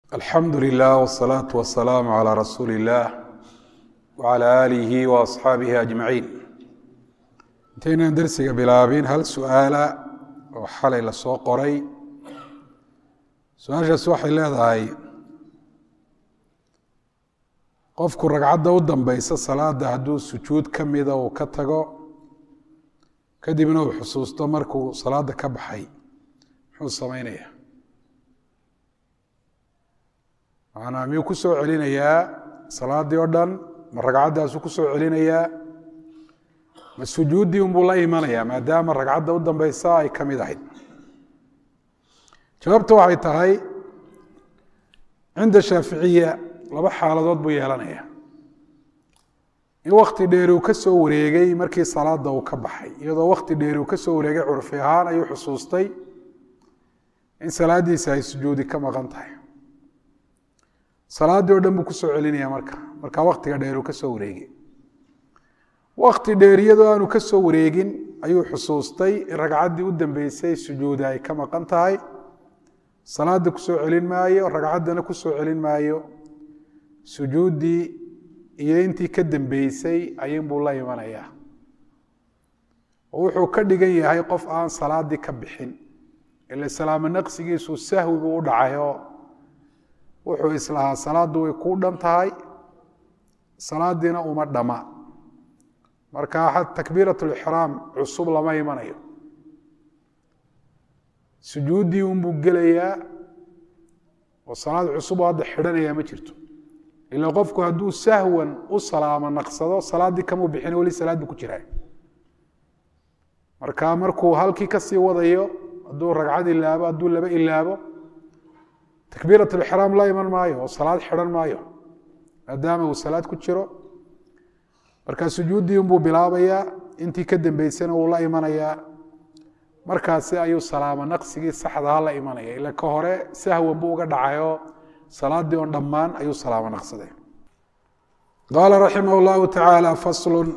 alxamdu lilah wsalaatu wasalaamu calaa rasuuli illaah wacalaa aalihi wa asxaabihi ajmaciin intaynaan dersiga bilaabin hal su-aala oo xalay lasoo qoray su-aashaas waxay leedahay qofku ragcadda u dambeysa salaada hadduu sujuud ka mida uu ka tago kadibna uu xusuusto markuu salaada ka baxay muxuu sameynaya macanaa miyuu ku soo celinayaa salaaddii oo dhan ma ragcaddaasuu ku soo celinayaa ma sujuuddii unbuu la imanayaa maadaama ragcadda u dambeysa ay ka mid ahayd jawaabta waxay tahay cinda shaaficiya laba xaaladood buu yeelanaya in wakti dheeri uu ka soo wareegay markii salaada uu ka baxay iyadoo wakti dheeri uu ka soo wareegay curfi ahaan ayuu xusuustay in salaaddiisa ay sujuudi ka maqan tahay salaaddii o dhan buu kusoo celinaya marka markaa waktiga dheer uu ka soo wareegay wakti dheer iyadoo aanu ka soo wareegin ayuu xusuustay in ragcaddii u dambeysay sujuudi ay ka maqan tahay salaada kusoo celin maayo ragcaddana kusoo celin maayo sujuuddii iyo intii ka dambeysay ayinbuu la imanayaa oo wuxuu ka dhigan yahay qof aan salaaddii ka bixin ila salaamo naqsigiisu sahwi buu u dhacayoo wuxuu islahaa salaaddu way kuu dhan tahay salaadiina uma dhama marka takbiirat lixraam cusub lama imanayo sujuuddii unbuu gelayaa oo salaad cusub oo hadda xidhanayaa ma jirto ilaa qofku hadduu sahwan u salaamo naqsado salaaddii kamuu bixin weli salaad buu ku jiraa marka markuu halkii kasii wadayo hadduu ragcad ilaabo hadduu laba ilaabo takbiirat lixraam la iman maayo oo salaad xidhan maayo maadaama uu salaad ku jiro marka sujuuddii unbuu bilaabayaa intii ka dambeysana wuu la imanayaa markaasi ayuu salaamo naqsigii saxdaha la imanaya ila ka hore sahwan buu uga dhacayoo salaaddii oon dhammaan ayuu salaamo naqsaday qaala raximah llahu tacaala faslun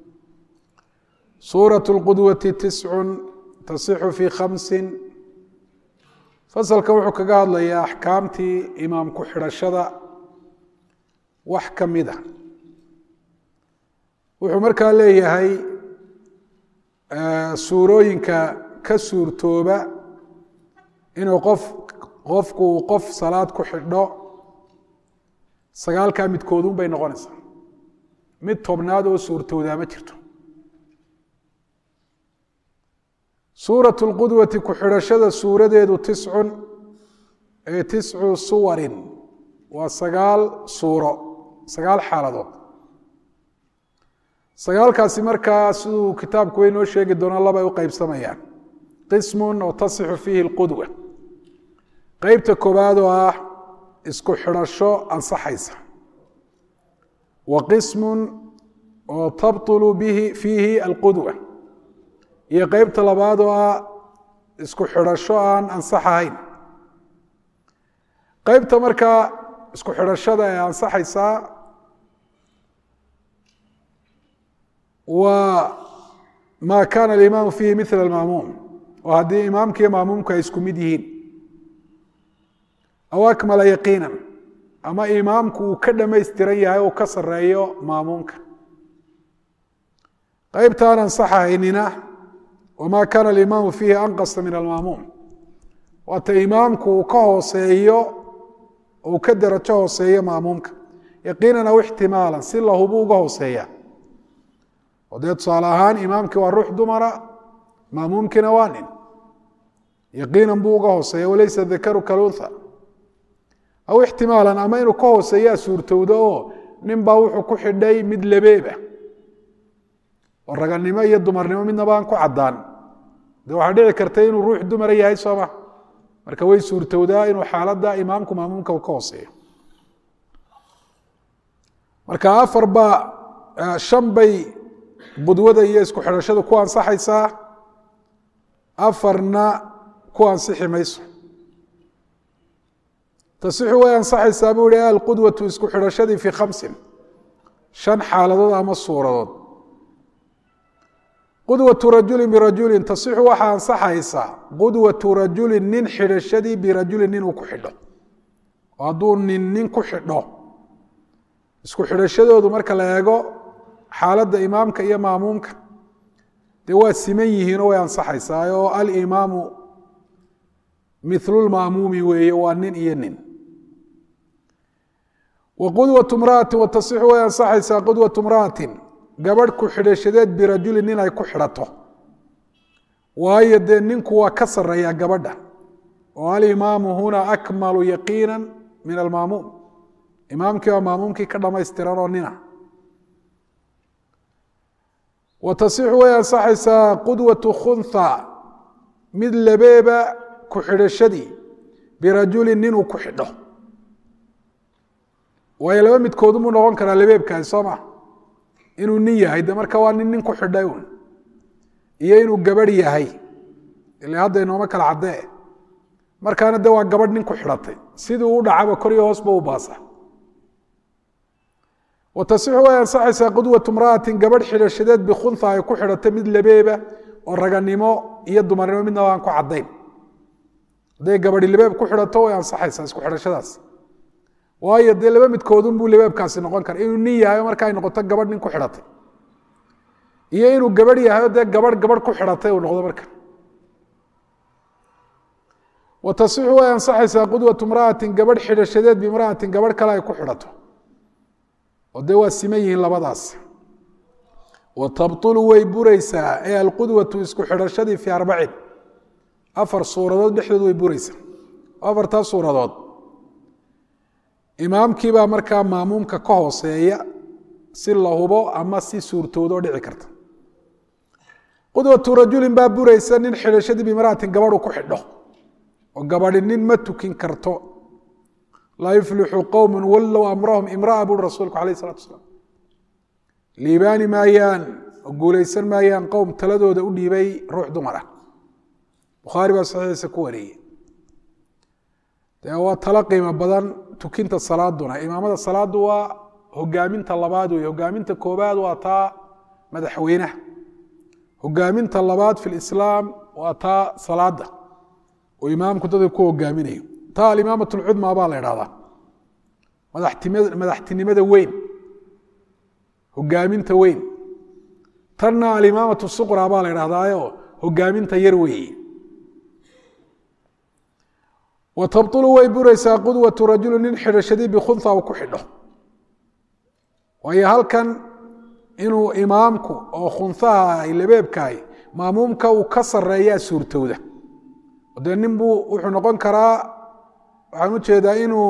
suuraة اlqudwati tiscun tasixu fi khamsin fasalka wuxuu kaga hadlayaa axkaamtii imaam ku xidhashada wax ka mid a wuxuu markaa leeyahay suurooyinka ka suurtooba inuu qof qofku uu qof salaad ku xidho sagaalkaa midkoodun bay noqonaysaa mid tobnaad oo suurtoodaa ma jirto suuraة اlqudwati ku xidhashada suuradeedu tiscun ee tiscu suwarin waa sagaal suuro sagaal xaaladood sagaalkaasi markaa siduu kitaabku way noo sheegi doonaa labay u qeybsamayaan qismun oo tasixu fiihi اlqudwa qeybta koowaad oo ah isku xidhasho ansaxaysa wa qismun oo tabطulu bihi fiihi alqudwa iyo qeybta labaad oo ah isku xidhasho aan ansax ahayn qeybta markaa isku xidhashada ee ansaxaysaa waa maa kaana alimaamu fiihi mila almaamuum oo haddii imaamkiiyo maamuumku ay isku mid yihiin aw akmala yaqiinan ama imaamku uu ka dhamaystiran yahay uu ka sareeyo maamuumka qeybta aan ansax ahaynina wma kaana alimaamu fiihi anqasa min almaamuum waata imaamku uu ka hooseeyo uu ka darajo hooseeyo maamuumka yaqiinan aw ixtimaalan si lahubu uga hooseeya oo dee tusaale ahaan imaamkii waa ruux dumara maamuumkiina waa nin yaqiinan buu uga hooseeya walaysa dakaru kalunha aw ixtimaalan ama inuu ka hooseeyaa suurtowdo oo nin baa wuxuu ku xidhay mid labeeba oo raganimo iyo dumarnimo midnaba aan ku caddaan de waxaa dhici karta inuu ruux dumara yahay sooma marka way suurtowdaa inuu xaaladda imaamku maamuumka ka hooseeyo marka afar baa shan bay budwada iyo isku xidhashadu ku ansaxaysaa afarna ku ansixi mayso tasixu way ansaxaysaa buu ihi alqudwatu isku xidhashadii fii khamsin shan xaaladood ama suuradood qudwatu rajulin birajulin tasixu waxaa ansaxaysaa qudwatu rajulin nin xidhashadii birajulin nin uu ku xidho oo hadduu nin nin ku xidho isku xidhashadoodu marka la eego xaaladda imaamka iyo maamuumka dee waa siman yihiinoo way ansaxaysaa oo alimaamu milulmaamuumi weeye waa nin iyo nin wa qudwatu mra'atin wa tasixu way ansaxaysaa qudwatu mra'atin gabadh ku xidhashadeed birajulin nin ay ku xidhato waayo dee ninku waa ka sareeyaa gabadha oo alimaamu huna akmalu yaqiina min almaamuum imaamkii waa maamuumkii ka dhamaystiran oo nina wa tasixu way ansaxaysaa qudwatu khunha mid labeeba ku xidhashadii birajulin ninuu ku xidho waayo laba midkoodumuu noqon karaa labeebkaasi soo ma inuu nin yahay de marka waa nin nin ku xidhay un iyo inuu gabadh yahay ila hadda inooma kala caddee markaana de waa gabadh nin ku xidhatay sidii u dhacaba kor iyo hoosba u baasa wa tasixu way ansaxaysaa qudwatu mra'atin gabadh xidhashadeed bikhunha ay ku xidhatay mid labeeba oo raganimo iyo dumarnimo midnaba aan ku caddayn hadday gabadhi labeeb ku xidhato way ansaxaysaa isku xidhashadaas waayo dee laba midkoodunbuu labeebkaasi noqon kara inuu nin yahay marka ay noqoto gabadh nin ku xidhatay iyo inuu gabadh yahayo dee gabadh gabadh ku xidhatay uu noqdo marka wa tasixu way ansaxaysaa qudwatu mra'atin gabadh xidhashadeed bimra'atin gabadh kale ay ku xidhato oo dee waa siman yihiin labadaas wa tabtulu way buraysaa ee alqudwatu isku xidhashadii fii arbacin afar suuradood dhexdood way buraysaa afartaa suuradood imaamkiibaa markaa maamuumka ka hooseeya si la hubo ama si suurtoodoo dhici karta qudwatu rajulin baa buraysa nin xidhashadii bimra'atin gabadhu ku xidho oo gabadhi nin ma tukin karto laa yuflixu qowmu wallow amrahum imra'a buuri rasuulku alayh isalatu asalaam liibaani maayaan oo guulaysan maayaan qowm taladooda u dhiibay ruux dumar ah bukhaari baa saxiixiisa ku wariyey dee waa talo qiimo badan tukinta salaaduna imaamada salaadu waa hogaaminta labaad wey hogaaminta koobaad waa taa madaxweynaha hogaaminta labaad fi lislaam waa taa salaada oo imaamku dadka ku hogaaminayo taa alimaamat lcudma baa la idhahdaa madaxtinimada weyn hogaaminta weyn tanna alimaamatu suqra baa la idhahdaayo hogaaminta yar weeye wa tabtulu way buraysaa qudwatu rajulu nin xidhashadii bikhunha uu ku xidho waayo halkan inuu imaamku oo khunhaha ay labeebkahay maamuumka uu ka sareeyaa suurtowda dee nin buu wuxuu noqon karaa waxaan u jeedaa inuu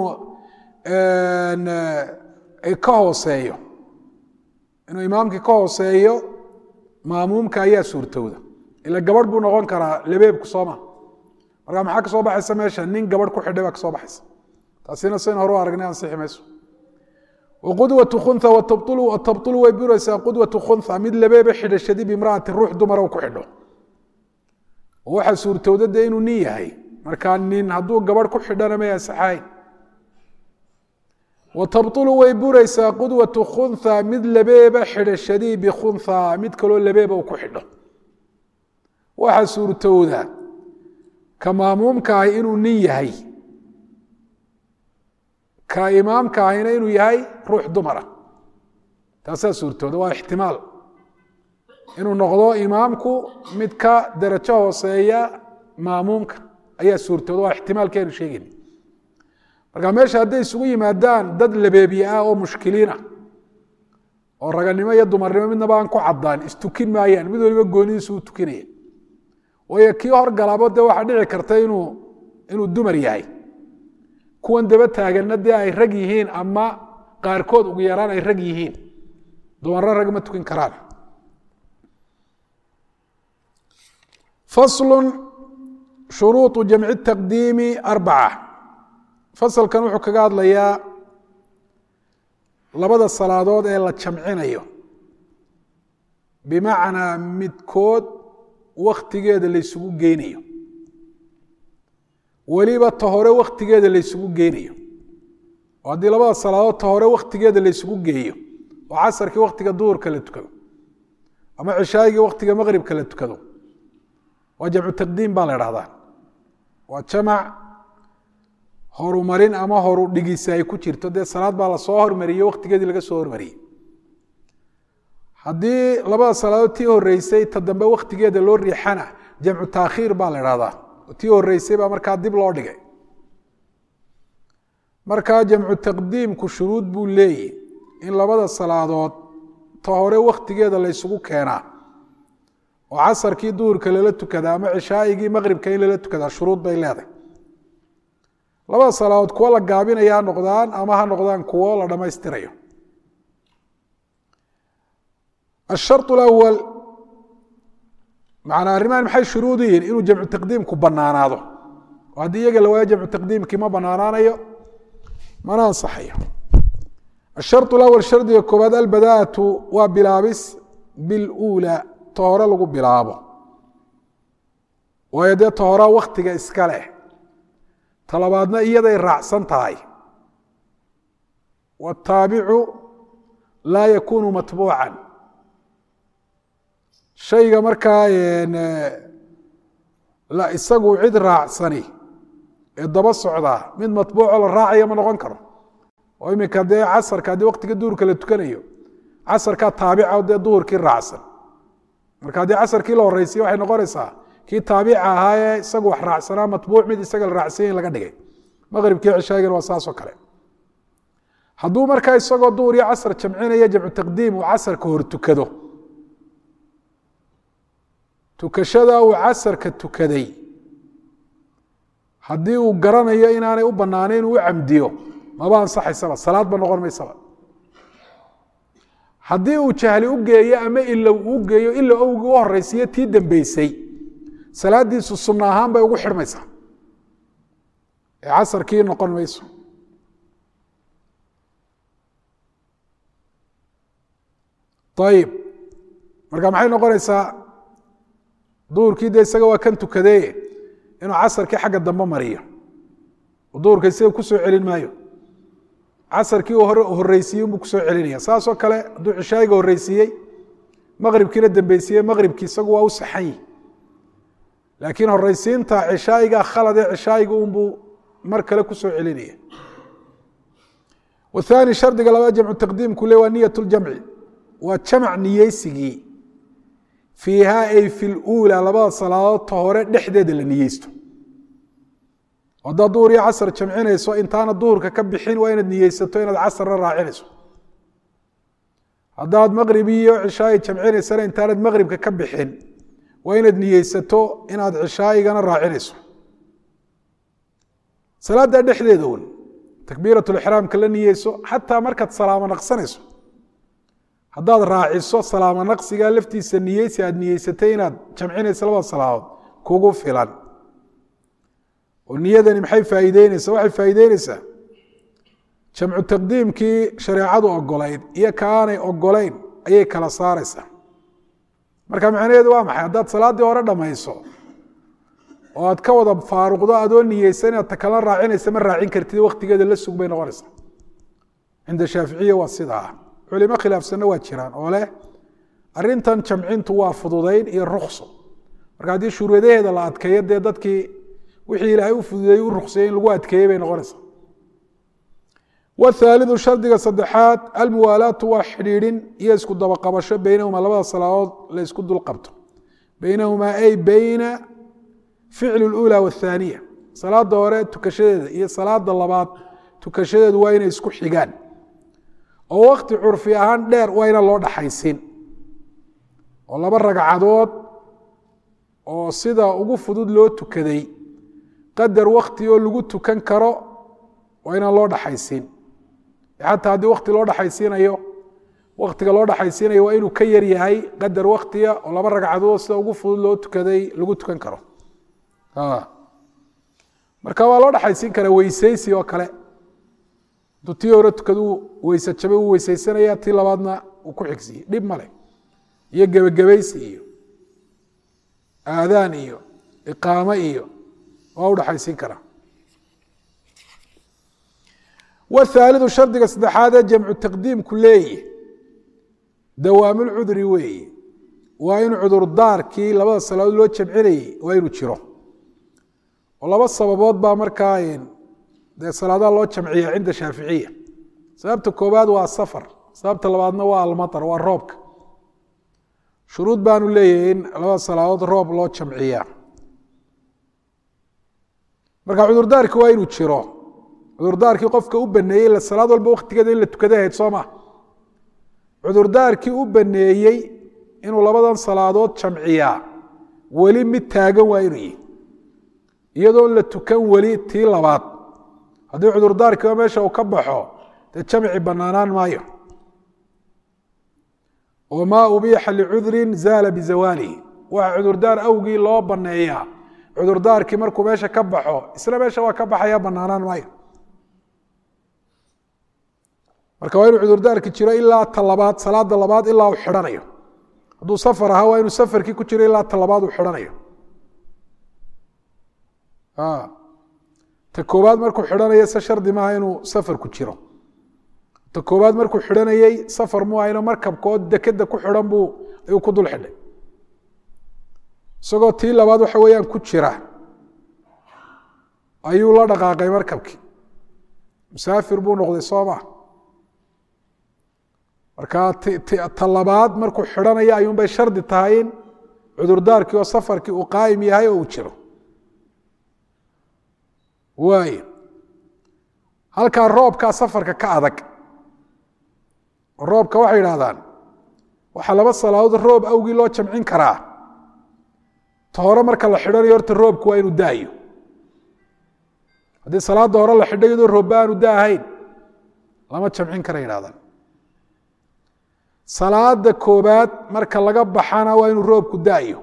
ka hooseeyo inuu imaamkii ka hooseeyo maamuumka ayaa suurtowda ila gabadh buu noqon karaa labeebku sooma markaa maxaa ka soo baxaysa meesha nin gabadh ku xidhay baa ka soo baxaysa taasina sayn hore u aragnay ansixi mayso waqudwatu khunha watabtulu way buraysaa qudwatu khunha mid labeeba xidhashadii bimra'atin ruux dumara u ku xidho oo waxaa suurtowda dee inuu nin yahay markaa nin hadduu gabadh ku xidhana may ansaxayn wa tabtulu way buraysaa qudwatu khunha mid labeeba xidhashadii bikhunha mid kaloo labeeba uu ku xidho waxaa suurtowda ka maamuumka ahi inuu nin yahay ka imaamka ahina inuu yahay ruux dumara taasaa suurtooda waa ixtimaal inuu noqdo imaamku mid ka darajo hooseeya maamuumka ayaa suurtooda waa ixtimaalki aynu sheegayna marka meesha hadday isugu yimaadaan dad labeebiye ah oo mushkiliin ah oo raganimo iyo dumarnimo midnaba aan ku caddaan istukin maayaan mid waliba goonidiisu u tukinaya waayo kii horgalaabo dee waxaa dhici karta inuu inuu dumar yahay kuwan daba taaganna dee ay rag yihiin ama qaarkood ugu yaraan ay rag yihiin dumarro rag ma tukin karaan faslu shuruuطu jamci taqdiimi arbaca fasalkan wuxuu kaga hadlayaa labada salaadood ee la jamcinayo bimacnaa midkood waktigeeda laysugu geynayo weliba ta hore waktigeeda laysugu geynayo oo haddii labada salaadood ta hore waktigeeda laysugu geeyo oo casarkii waktiga duhurka la tukado ama cishaagii waktiga maqribka la tukado waa jamcu taqdiim baa la idhahdaa waa jamac horumarin ama horu dhigisa ay ku jirto dee salaad baa lasoo hormariyey waktigeedii laga soo hormariyey haddii labada salaadood tii horeysay ta dambe waktigeeda loo riixana jamcu taakhiir baa la idhahdaa tii horeysay baa markaa dib loo dhigay markaa jamcu taqdiimku shuruud buu leeyahy in labada salaadood ta hore waktigeeda la ysugu keenaa oo casarkii duhurka lala tukadaa ama cishaa'igii maqribka in lala tukadaa shuruud bay leedahay labada salaadood kuwo la gaabinaya ha noqdaan ama ha noqdaan kuwo la dhammaystirayo الشharط الأول manaa arrimahan maxay shuruud yihiin inuu jamcu taqdiimku banaanaado oo haddii iyaga la waayo jamcu taqdiimkii ma banaanaanayo mana ansaxayo الشharط الأول shardiga koobaad albadaaءaةu waa bilaabis biاlأulى ta hore lagu bilaabo waayo dee ta horaa waktiga iska leh ta labaadna iyaday raacsan tahay wالtaabicu laa yakunu matbuuca shayga markaa isagu cid raacsani ee daba socdaa mid matbuuco la raacaya ma noqon karo oo iminka dee casarka haddii waktiga duhurka la tukanayo casarkaa taabica dee duhurkii raacsan marka haddii casarkii la horeysiye waxay noqonaysaa kii taabica ahaa ee isagu wax raacsanaa matbuuc mid isaga la raacsanya in laga dhigay maqribkii cishaagana waa saasoo kale hadduu markaa isagoo duhur iyo casar jamcinaya jamcu taqdiim uu casarka hor tukado tukashada uu casarka tukaday haddii uu garanayo inaanay u banaanayn uu u camdiyo maba ansaxaysaba salaadba noqon maysaba haddii uu jahli u geeyo ama ilow uu geeyo ila owgii u horeysiiyo tii dambeysay salaadiisu sunno ahaan bay ugu xidhmaysaa ee casarkii noqon mayso ayib marka maxay noqonaysaa duhurkii de isaga waa kan tukadee inuu casarkii xagga dambe mariyo duhurka isaga kusoo celin maayo casarkii uu hore horeysiiyey unbuu kusoo celinaya saasoo kale hadduu cishaayiga horeysiiyey maqribkiina dambeysiiyey maqribkii isagu waa u saxan yihi laakiin horeysiinta cishaayiga khalad ee cishaayiga unbuu mar kale kusoo celinaya wathani shardiga labaad jamcu taqdiimku le waa niyat ljamci waa jamac niyeysigii fiiha ay fi luulaa labada salaadood ta hore dhexdeeda la niyeysto haddaad duhur iyo casar jamcinayso intaana duhurka ka bixin waa inaad niyeysato inaad casarna raacinayso haddaad maqrib iyo cishaayi jamcinaysana intaanad maqribka ka bixin waa inaad niyeysato inaad cishaayigana raacinayso salaada dhexdeeda un takbiirat lixraamka la niyeyso xataa markaad salaamo naqsanayso haddaad raaciso salaamo naqsiga laftiisa niyeysi aad niyeysatay inaad jamcinayso labada salaadood kugu filan oo niyadani maxay faa'iideyneysaa waxay faa'iideyneysaa jamcu taqdiimkii shareecadu ogolayd iyo ka aanay ogolayn ayay kala saareysaa marka macnaheedu waa maxay haddaad salaaddii hore dhammayso oo aad ka wada faaruqdo adoo niyeysan inaad takala raacinaysa ma raacin kartid waktigeeda la sug bay noqonaysaa cinda shaaficiya waa sidaa culimo khilaafsanna waa jiraan oo leh arintan jamcintu waa fududayn iyo rukso marka haddii shuruudaheeda la adkeeyo dee dadkii wixii ilaahay u fududeeyey u ruksayey in lagu adkeeyey bay noqonaysaa wthaalidu shardiga saddexaad almuwaalaatu waa xidhiidhin iyo isku dabaqabasho beynahumaa labada salaadood la ysku dul qabto beynahumaa ay beyna ficli اlأulى wاthaaniya salaada hore tukashadeeda iyo salaada labaad tukashadeedu waa inay isku xigaan oo wakti curfi ahaan dheer waa ina loo dhaxaysin oo laba ragcadood oo sida ugu fudud loo tukaday qadar wakti oo lagu tukan karo waa inaan loo dhaxaysin xataa haddii wakti loo dhaxaysiinayo waktiga loo dhaxaysiinayo waa inuu ka yar yahay qadar waktiga oo laba ragcadood sida ugu fudud loo tukaday lagu tukan karo marka waa loo dhaxaysiin karaa weyseysi oo kale aduu tii hore tukadu weyse jabay uu weyseysanaya tii labaadna uu ku xigsiye dhib male iyo gebagabaysi iyo aadaan iyo iqaamo iyo waa udhaxaysiin karaa wthaalidu shardiga saddexaadee jamcu taqdiimku leeyi dawaamulcudri weeye waa in cudurdaarkii labada salaadood loo jamcinayey waa inuu jiro oo laba sababood baa markaa dee salaadaha loo jamciya cinda shaaficiya sababta koobaad waa safar sababta labaadna waa almatar waa roobka shuruud baanu leeyahay in labada salaadood roob loo jamciyaa marka cudurdaarki waa inuu jiro cudurdaarkii qofka u baneeyey la salaad walba waktigeeda in la tukaday ahayd soo ma cudurdaarkii u baneeyey inuu labadan salaadood jamciyaa weli mid taagan waa inuu yihi iyadoon la tukan weli tii labaad haddii cudurdaarkiiba meesha uu ka baxo dee jamci banaanaan maayo oo maa ubiixa licudrin zaala bizawaalihi waxa cudurdaar awgii loo baneeyaa cudurdaarkii markuu meesha ka baxo isla meesha waa ka baxaya banaanaan maayo marka waa inuu cudurdaarki jiro ilaa ta labaad salaada labaad ilaa uu xidhanayo hadduu safar ahaa waa inuu safarkii ku jiro ilaa ta labaad uu xidhanayo ta koobaad markuu xidhanayo se shardi maaha inuu safar ku jiro ta koobaad markuu xidhanayey safar mu ahayno markabkood dekeda ku xidhan buu ayuu ku dul xidhay isagoo tii labaad waxa weeyaan ku jira ayuu la dhaqaaqay markabkii musaafir buu noqday soo ma marka ta labaad markuu xidhanaya ayuunbay shardi tahay in cudurdaarkii oo safarkii uu qaa'im yahay oo uu jiro waay halkaa roobkaa safarka ka adag roobka waxay idhahdaan waxaa laba salaadood roob awgii loo jamcin karaa ta hore marka la xidhanayo horta roobku waa inuu daayo haddii salaada hore la xidho iyadoo roobba aanu daahayn lama jamcin kara yidhahdaan salaada koobaad marka laga baxana waa inuu roobku daayo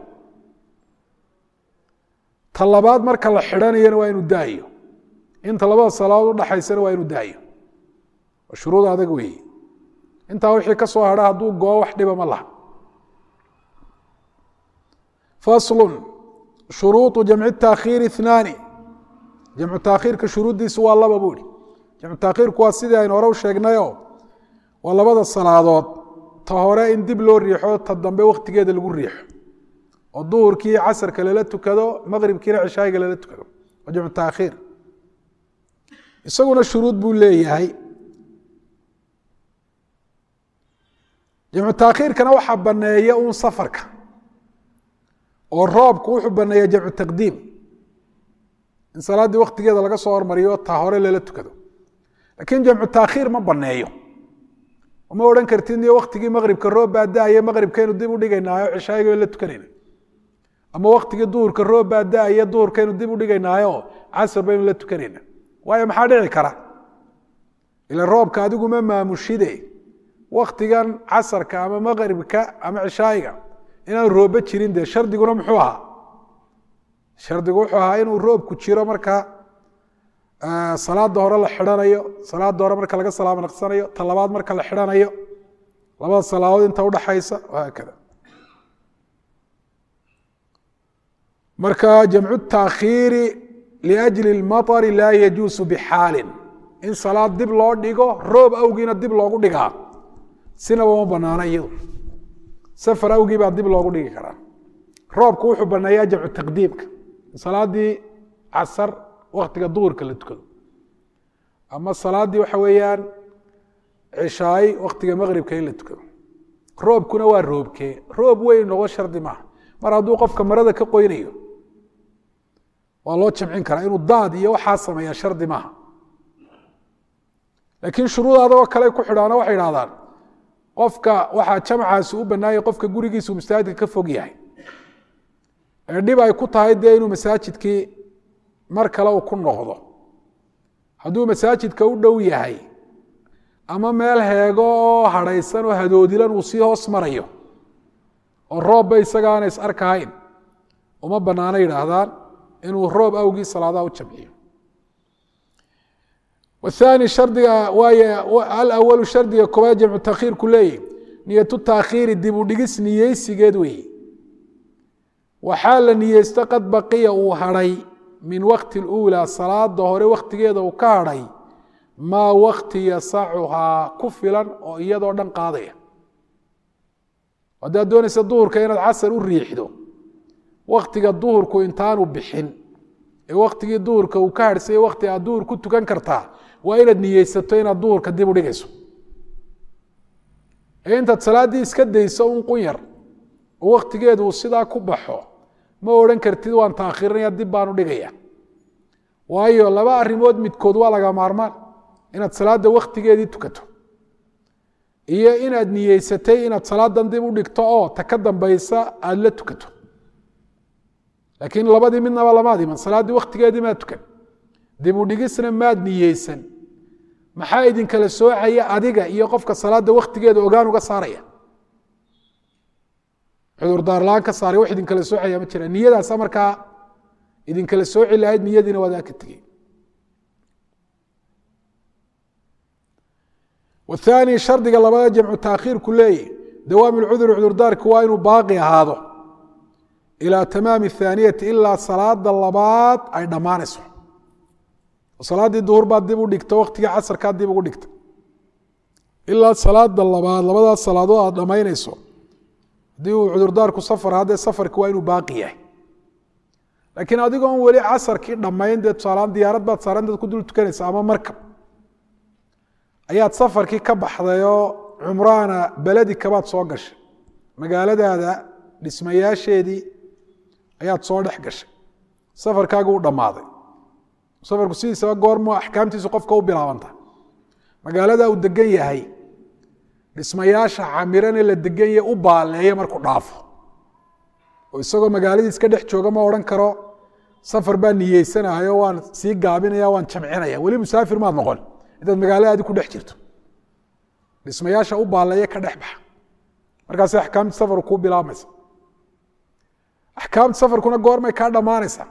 ta labaad marka la xidhanayana waa inuu daayo inta labada salaadood udhaxaysana waa inuu daayo waa shuruud adag weeye intaa wixii ka soo hadha hadduu goo wax dhiba ma laha faslu shuruuطu jamci taakhiiri اثnaani jamcu taakhiirka shuruuddiisu waa laba buu ihi jamcu taakhiirku waa sidii aynu hore u sheegnayo waa labada salaadood ta hore in dib loo riixo ta dambe waktigeeda lagu riixo oo duhurkii casarka lala tukado maqribkiina cishaayiga lala tukado waa jamcu taakhiir isaguna shuruud buu leeyahay jamcu taakhiirkana waxaa baneeya un safarka oo roobku wuxuu baneeya jamcu taqdiim in salaaddii waktigeeda laga soo hormariyo ta hore lala tukado lakiin jamcu taakhiir ma baneeyo ma odhan kartid niyo waktigii maqribka roob baa da-aye maqribkaynu dib u dhigaynaayo cishaayiga la tukanayna ama waktigii duhurka roob baa da-aye duhurkaynu dib u dhigaynaayo casar baynu la tukanayna waayo maxaa dhici kara ila roobka adigu ma maamushide waktigan casarka ama maqribka ama cishaayiga inaan roobba jirin dee shardiguna muxuu ahaa shardigu wuxuu ahaa inuu roobku jiro marka salaada hore la xidhanayo salaada hore marka laga salaamo naqsanayo ta labaad marka la xidhanayo labada salaadood inta udhaxaysa haakada marka jamcu taakhiiri liajli اlmaطri laa yajuusu bixaalin in salaad dib loo dhigo roob awgiina dib loogu dhigaa sinaba ma banaana iyadu safar awgii baa dib loogu dhigi karaa roobku wuxuu baneeyaa jamcu taqdiimka salaadii casar waktiga duhurka la tukado ama salaaddii waxa weeyaan cishaay waktiga maqribka in la tukado roobkuna waa roobkee roob weyn noqo shardi maaha mar hadduu qofka marada ka qoynayo waa loo jamcin karaa inuu daad iyo waxaa sameeya shardi maaha laakiin shuruud adagoo kale ku xidhaano waxay idhahdaan qofka waxaa jamcaasi u banaanyay qofka gurigiisu masaajidka ka fog yahay ee dhib ay ku tahay dee inuu masaajidkii mar kale uu ku noqdo hadduu masaajidka u dhow yahay ama meel heego oo hadhaysan oo hadoodilan uu sii hoos marayo oo roobba isagaana is arkahayn uma banaano yidhaahdaan inuu roob awgii salaadaha u jamciyo wathani shardiga waay alawalu shardiga koobaad jamcu taakhiirku leeyahy niyatu taakhiiri dib u dhigis niyeysigeed weeye waxaa la niyeysto qad baqiya uu hadhay min wakti اlأulى salaada hore waktigeeda uu ka hadhay maa wakti yasacuhaa ku filan oo iyadoo dhan qaadaya haddaad doonaysa duhurka inaad casar u riixdo waktiga duhurku intaanu bixin ee waktigii duhurka uu ka harhsayay wakti aad duhur ku tukan kartaa waa inaad niyeysato inaad duhurka dib u dhigayso ee intaad salaaddii iska dayso un qun yar oo waktigeedu uu sidaa ku baxo ma odhan kartid waan taakhirinaya dib baan u dhigaya waayo laba arrimood midkood waa laga maarmaan inaad salaadda waktigeedii tukato iyo inaad niyeysatay inaad salaadan dib u dhigto oo ta ka dambaysa aada la tukato laakiin labadii midnaba lamaad iman salaaddii waktigeedii maad tukan dib u dhigisna maad niyeysan maxaa idinkala soocaya adiga iyo qofka salaada waktigeeda ogaan uga saaraya cudurdaarlaan ka saaray wax idinkala soocaya ma jira niyadaasa markaa idinkala sooci lahayd niyadiina waadaa ka tegey wathani shardiga labada jamcu taakhiirku leeyahy dawaami lcuduri cudurdaarki waa inuu baaqi ahaado ilaa tamaami athaaniyati ilaa salaada labaad ay dhammaanayso salaaddii duhur baad dib u dhigta waktigii casarkaad dib ugu dhigta ilaa salaada labaad labadaas salaadood aad dhammaynayso haddii uu cudurdaarku safar haddee safarki waa inuu baaqi yahay laakiin adigoon weli casarkii dhammayn dee tusaalaan diyaarad baad saaran dad ku dul tukanaysa ama markab ayaad safarkii ka baxdayoo cumraana beledika baad soo gashay magaaladaada dhismayaasheedii ayaad soo dhex gashay safarkaagi u dhammaaday safarku sidiisaba goormo axkaamtiisu qofka u bilaabanta magaalada uu degan yahay dhismayaasha camirane la degan yahay u baaleeya markuu dhaafo oo isagoo magaaladii iska dhex jooga ma odhan karo safar baa niyeysanayo waan sii gaabinaya waan jamcinaya weli musaafir maad noqon intaad magaaladaadi ku dhex jirto dhismayaasha u baaleeya ka dhex baxa markaas axkaamti safaru kuu bilaabmaysa axkaamta safarkuna goormay kaa dhammaanaysaa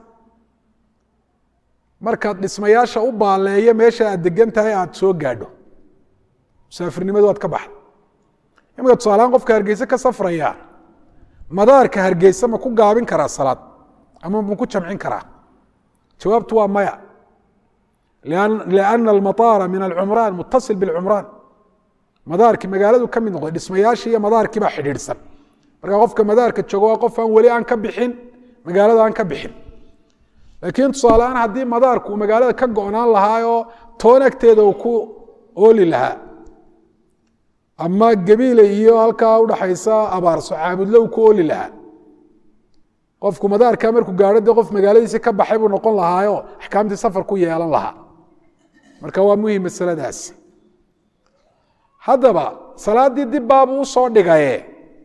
markaad dhismayaasha u baaleeya meesha aad degan tahay aad soo gaadho musaafirnimadu waad ka baxda imika tusaalahaan qofka hargeyse ka safraya madaarka hargeyse ma ku gaabin karaa salaad ama ma ku jamcin karaa jawaabtu waa maya lianna almataara min alcumraan mutasil bilcumraan madaarkii magaaladu ka mid noqday dhismayaashii iyo madaarkii baa xidhiidhsan marka qofka madaarka joogo waa qof aan weli aan ka bixin magaalada aan ka bixin laakiin tusaaleaan haddii madaarku uu magaalada ka go-naan lahaayoo toon agteeda uu ku ooli lahaa ama gabiile iyo halkaa udhaxaysa abaarso caabudlo uu ku ooli lahaa qofku madaarkaa markuu gaadho dee qof magaaladiisi ka baxay buu noqon lahaayo axkaamtii safar ku yeelan lahaa marka waa muhim masaladaas haddaba salaaddii dib baabuu usoo dhigaye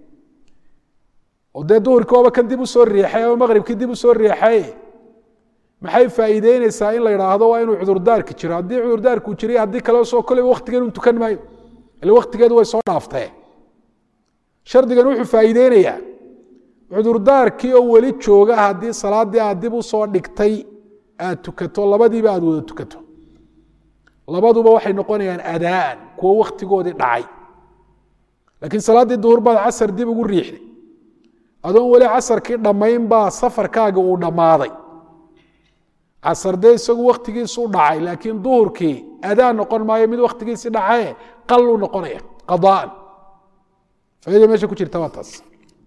oo dee duhurkii waaba kan dib usoo riixay ama maqribkii dib usoo riixay maxay faa'iideyneysaa in la idhaahdo waa inuu cudurdaarki jiro haddii cudurdaarkuu jiray haddii kale soo koleyba waktigeed un tukan maayo ile waktigeedu way soo dhaaftee shardigan wuxuu faa'iideynayaa cudurdaarkii oo weli jooga haddii salaaddii aad dib usoo dhigtay aad tukato labadiiba aad wada tukato labaduba waxay noqonayaan adaan kuwo waktigoodii dhacay laakiin salaaddii duhur baad casar dib ugu riixday adoon weli casarkii dhammayn baa safarkaaga uu dhammaaday casar dee isagu waktigiisu dhacay laakiin duhurkii adaan noqon maayo mid waktigiisi dhacaye qaluu noqonaya qadaan faida meesha ku jirta waa taas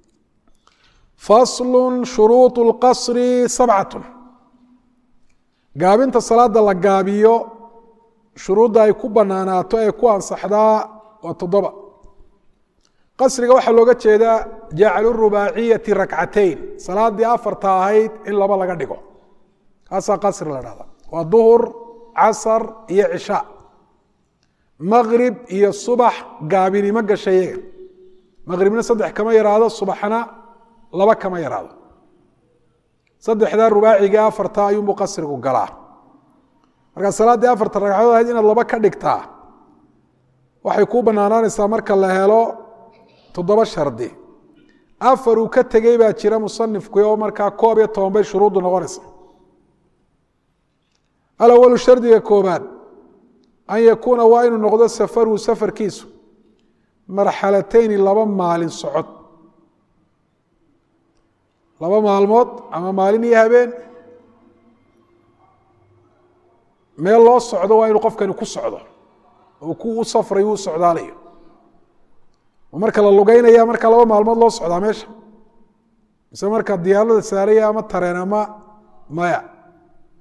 faslu shuruuط اlqasri sabcat gaabinta salaada la gaabiyo shuruudda ay ku banaanaato ee ku ansaxdaa waa toddoba qasriga waxaa looga jeedaa jaclu rubaaciyati rakcateyn salaadii afarta ahayd in laba laga dhigo kaasaa qasri la dhahda waa duhur casar iyo cishaa maqrib iyo subax gaabinimo gasha iyaga maqribna saddex kama yaraado subaxna laba kama yaraado saddexdaa rubaaciga afarta ayuunbuu qasrigu galaa markaa salaaddii afarta ragcadood ahayd inaad laba ka dhigtaa waxay kuu banaanaanaysaa marka la helo toddoba shardi afar uu ka tegey baa jira musanifku oo markaa koob iyo toban bay shuruuddu noqonaysa alawalu shardiga koobaad an yakuuna waa inuu noqdo safaruhu safarkiisu marxalateyni laba maalin socod laba maalmood ama maalin iyo habeen meel loo socdo waa inuu qofkani ku socdo oo ku u safrayo u socdaalayo marka la lugeynaya marka laba maalmood loo socdaa meesha mise marka diyaarada saaraya ama tareen ama maya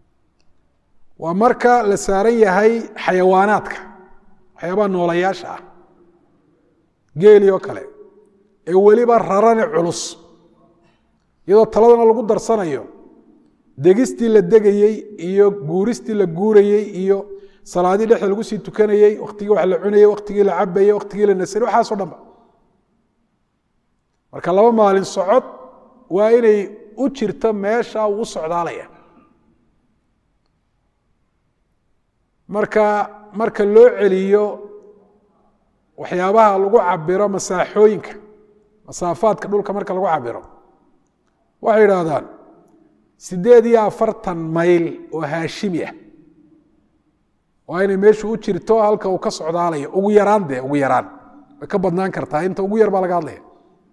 waa marka la saaran yahay xayawaanaadka waxyaabaha noolayaasha ah geeli oo kale ee weliba rarane culus iyadoo taladana lagu darsanayo degistii la degayey iyo guuristii la guurayey iyo salaadii dhexda lagu sii tukanayey waktigii wax la cunayey waktigii la cabayey waktigii la nasayey waxaaso dhanba marka laba maalin socod waa inay u jirto meesha uu u socdaalaya marka marka loo celiyo waxyaabaha lagu cabiro masaaxooyinka masaafaadka dhulka marka lagu cabiro waxay idhaahdaan siddeed iyo afartan mayl oo haashimi ah waa inay meeshu u jirto halka uu ka socdaalayo ugu yaraan dee ugu yaraan way ka badnaan kartaa inta ugu yar baa laga hadlaya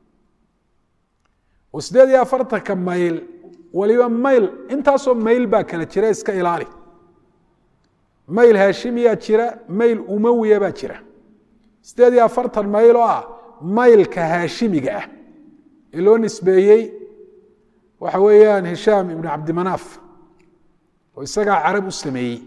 oo siddeed iyo afartanka mayl waliba mayl intaasoo mayl baa kala jira iska ilaali mayl haashimiyaa jira mayl umawiya baa jira siddeed iyo afartan mayl oo ah maylka haashimiga ah ee loo nisbeeyey waxa weeyaan hishaam ibnu cabdimanaaf oo isagaa carab u sameeyey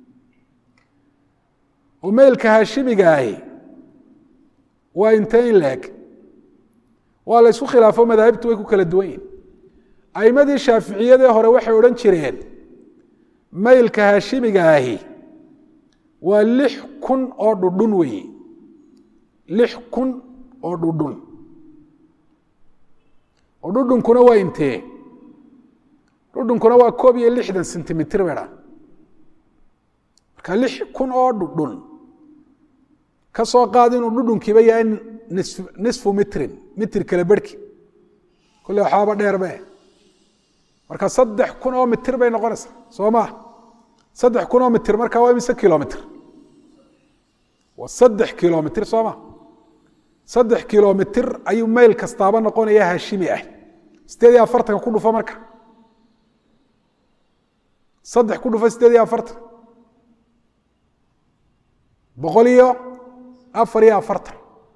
oo maylka haashimiga ahi waa intee in leeg waa la ysku khilaafo madaahibtu way ku kala duwan yihin aimadii shaaficiyadee hore waxay odhan jireen maylka haashimiga ahi waa lix kun oo dhudhun weeye lix kun oo dhudhun oo dhudhunkuna waa intee dhudhunkuna waa koob iyo lixdan sentimitir bay dhaa marka lix kun oo dhudhun ka soo qaad inuu dhudhunkiiba yahay nisfu mitrin mitir kale berhki kolle waxaaba dheerbe marka saddex kun oo mitir bay noqonaysaa soo maa saddex kun oo mitir marka waa imise kilomitr waa saddex kilomitr soo ma saddex kilomitr ayuu mayl kastaaba noqonaya haashimi ah sideed iyo afartanka ku dhufo marka saddex ku dhufo sideed iyo afartan boqol iyo afar iyo afartan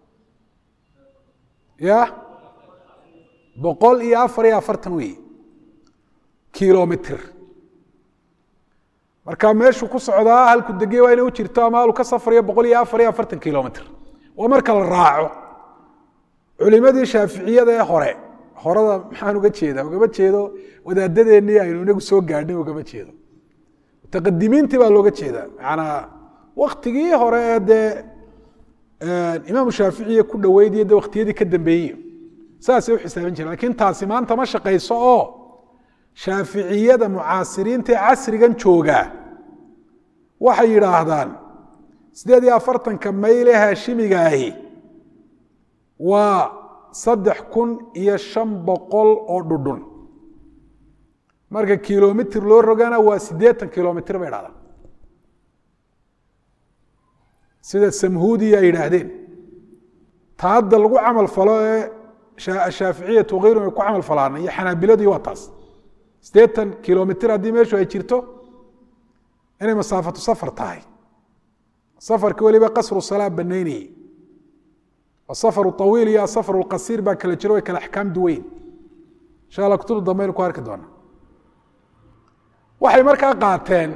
ya boqol iyo afar iyo afartan wey kilomitr marka meeshuu ku socdaa halku degey waa inay u jirto ama halu ka safrayo boqol iyo afar iyo afartan kilomitr waa marka la raaco culimadii shaaficiyada ee hore horada maxaan uga jeedaa ugama jeedo wadaadadeennii aynu inagu soo gaadhnay ugama jeedo mutaqadimiintii baa looga jeedaa maanaa waktigii hore ee dee imaamu shaaficiya ku dhoweydiyo de waktiyadii ka dambeeyey saasay u xisaabin jireen lakin taasi maanta ma shaqayso oo shaaficiyada mucaasiriinta ee casrigan joogaa waxay yidhaahdaan siddeed iyo afartanka mayle haashimiga ahi waa saddex kun iyo shan boqol oo dhudhun marka kilomitr loo rogana waa siddeetan kilomitr bay dhahdaan sida samhuudiya ay yidhaahdeen ta hadda lagu camal falo ee shaaficiyatu khayrun ay ku camal falaan iyo xanaabiladii waa taas siddeetan kilomitr haddii meeshu ay jirto inay masaafatu safar tahay safarka weliba qasru salaa banaynayey asafaru awiil iyo asafaru lqasiir baa kala jiro way kala axkaam duweyn insha alla kutubta dambaynu ku arki doona waxay markaa qaateen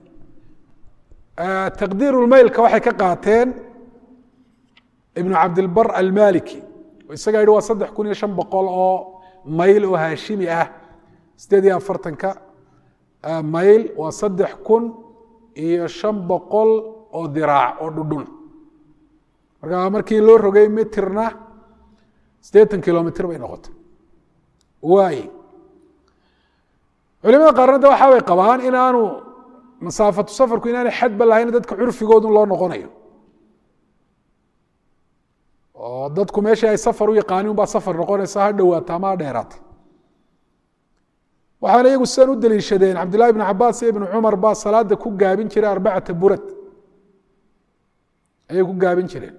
taqdiirulmaylka waxay ka qaateen ibnu cabdilbar almaliki oo isagaa yihi waa saddex kun iyo shan boqol oo mayl oo haashimi ah sideed iyo afartanka mayl waa saddex kun iyo shan boqol oo diraac oo dhudhun marka markii loo rogay mitirna siddeetan kilomitr bay noqotay waay culimada qaarna de waxaa bay qabaan inaanu masaafatu safarku inaanay xadba lahayn dadka curfigoodun loo noqonayo oo dadku meeshii ay safar u yaqaanin baa safar noqonaysa ha dhowaata ama ha dheeraata waxaana iyagu sidan u deliishadeen cabdillahi ibn cabaas iyo ibnu cumar baa salaada ku gaabin jiray arbacata burad ayay ku gaabin jireen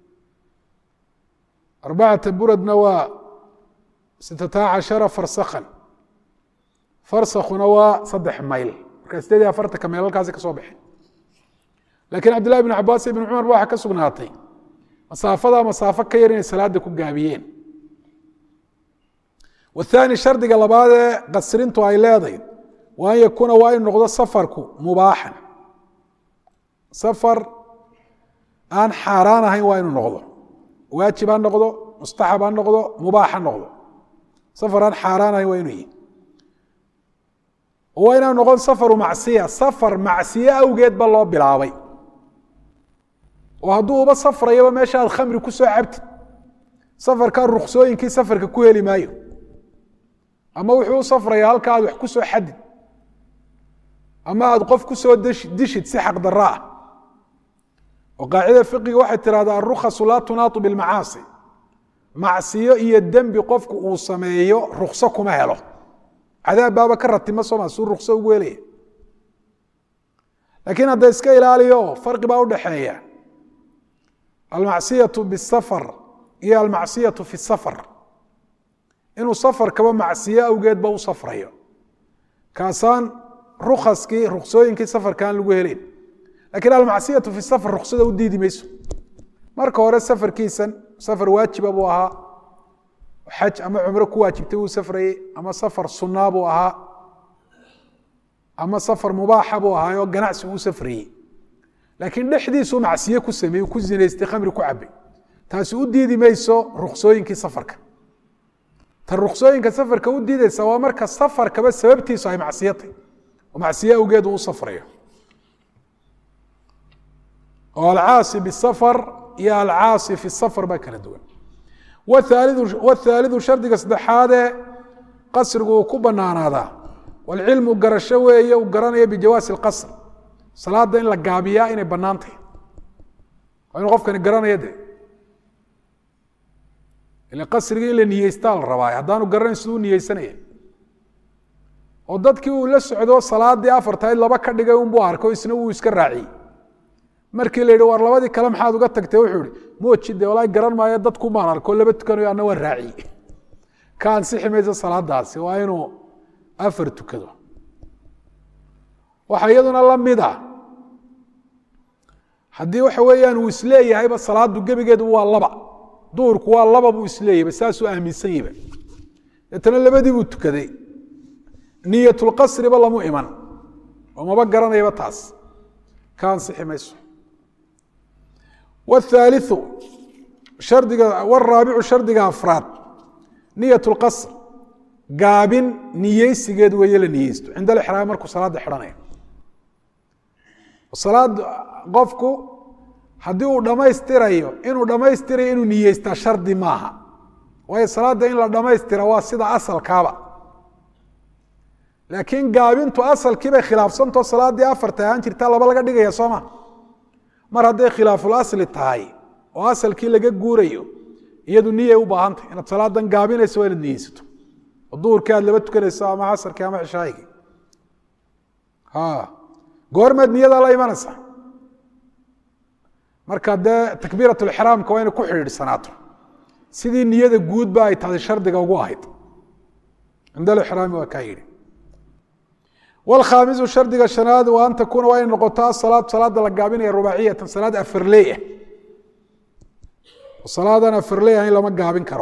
arbacata buradna waa sittata cashara farsakhan farsakhuna waa saddex mayl marka sideed iyo afartanka meel halkaasi ka soo baxeen lakiin cabdillahi ibn cabaas iyo ibn cumar ba waxaa ka sugnaatay masaafada masaafo ka yar inay salaada ku gaabiyeen wathani shardiga labaadee qasrintu ay leedahay wa an yakuuna waa inu noqdo safarku mubaaxan safar aan xaaraan ahayn waa inuu noqdo waajib ha noqdo mustaxab ha noqdo mubaax ha noqdo safar aan xaaraan ahayn waa inuu yihi waa inaan noqon safaru macsiya safar macsiye awgeed ba loo bilaabay oo hadduu uba safrayaba meesha aad khamri ku soo cabtid safarkaa ruksooyinkii safarka ku heli maayo ama wuxuu u safraya halka aad wax ku soo xadid ama aad qof ku soo dishid si xaq daro ah oo qaacida fiqiga waxay tirahdaa arukhasu laa tunaatu bilmacaasi macsiyo iyo dembi qofku uu sameeyo rukso kuma helo cadaab baaba ka ratima sooma suu rukso ugu helaya laakiin hadda iska ilaaliyo farqi baa udhaxeeya almacsiyatu bisafar iyo almacsiyatu fi safar inuu safarkaba macsiyo awgeedba u safrayo kaasaan rukaskii ruksooyinkii safarka aan lagu helayn lakiin almacsiyatu fi safar ruksada u diidi mayso marka hore safarkiisan safar waajiba buu ahaa xaj ama cumro ku waajibtay wuu safrayey ama safar sunaa buu ahaa ama safar mubaaxa buu ahaayoo ganacsi uu safrayey laakiin dhexdiisuu macsiye ku sameeyey ku zinaystay khamri ku cabay taasi u diidi mayso ruksooyinkii safarka ta ruksooyinka safarka u diidaysa waa marka safarkaba sababtiisu ay macsiyatay oo macsiye awgeed uu u safrayo oo alcaasi bisafar iyo alcaasi fi safar baa kala duwan wthaalidu shardiga saddexaadee qasrigu uu ku banaanaadaa walcilmu garasho weeye uu garanaya bijawaasi اlqasr salaada in la gaabiyaa inay banaan tahay waa inuu qofkani garanaya de ila qasrigii in la niyeystaa la rabaa haddaanu garanayn siduu u niyeysanaya oo dadkii uu la socdo salaadii afartayd laba ka dhigay unbuu arko isna wuu iska raaciyey markii la yidhi war labadii kale maxaad uga tagtay wuxuu ihi mooji de walaa garan maayo dadku maan arko laba tukanayo ana waan raaciye ka ansixi maysa salaadaasi waa inuu afar tukado waxaa iyaduna la mid a haddii waxa weeyaan uu isleeyahayba salaadu gebigeedu waa laba duhurku waa laba buu isleeyahayba saasuu aaminsan yahba deetana labadii buu tukaday niyatulqasriba lamu iman oo maba garanayaba taas ka ansixi mayso wthaaliu shardiga waraabicu shardiga afraad niyat lqasr gaabin niyeysigeed weeye la niyeysto cinda alixraam markuu salaada xidhanaya salaad qofku haddii uu dhammaystirayo inuu dhammaystirayo inuu niyeystaa shardi maaha waayo salaadda in la dhammaystira waa sida asalkaaba laakiin gaabintu asalkiibay khilaafsantao salaaddii afarta ahaan jirtaa laba laga dhigaya sooma mar hadday khilaaful asli tahay oo asalkii laga guurayo iyadu niyay u baahantay inaad salaadan gaabinayso waa inaad niyeysato oo duhurkii aad laba tukanayso ama casarkii ama cishaayigii goormeed niyadaa la imanaysa marka dee takbiirat lixraamka waa inay ku xidhiidhsanaato sidii niyada guudba ay tahay shardiga ugu ahayd cinda alixraami waa kaa yidhi wlkhaamisu shardiga shanaad wa an takuuna waa inay noqoto asalaad salaada la gaabinaya rubaaciyatan salaad afarley ah salaadan afarley ah in lama gaabin karo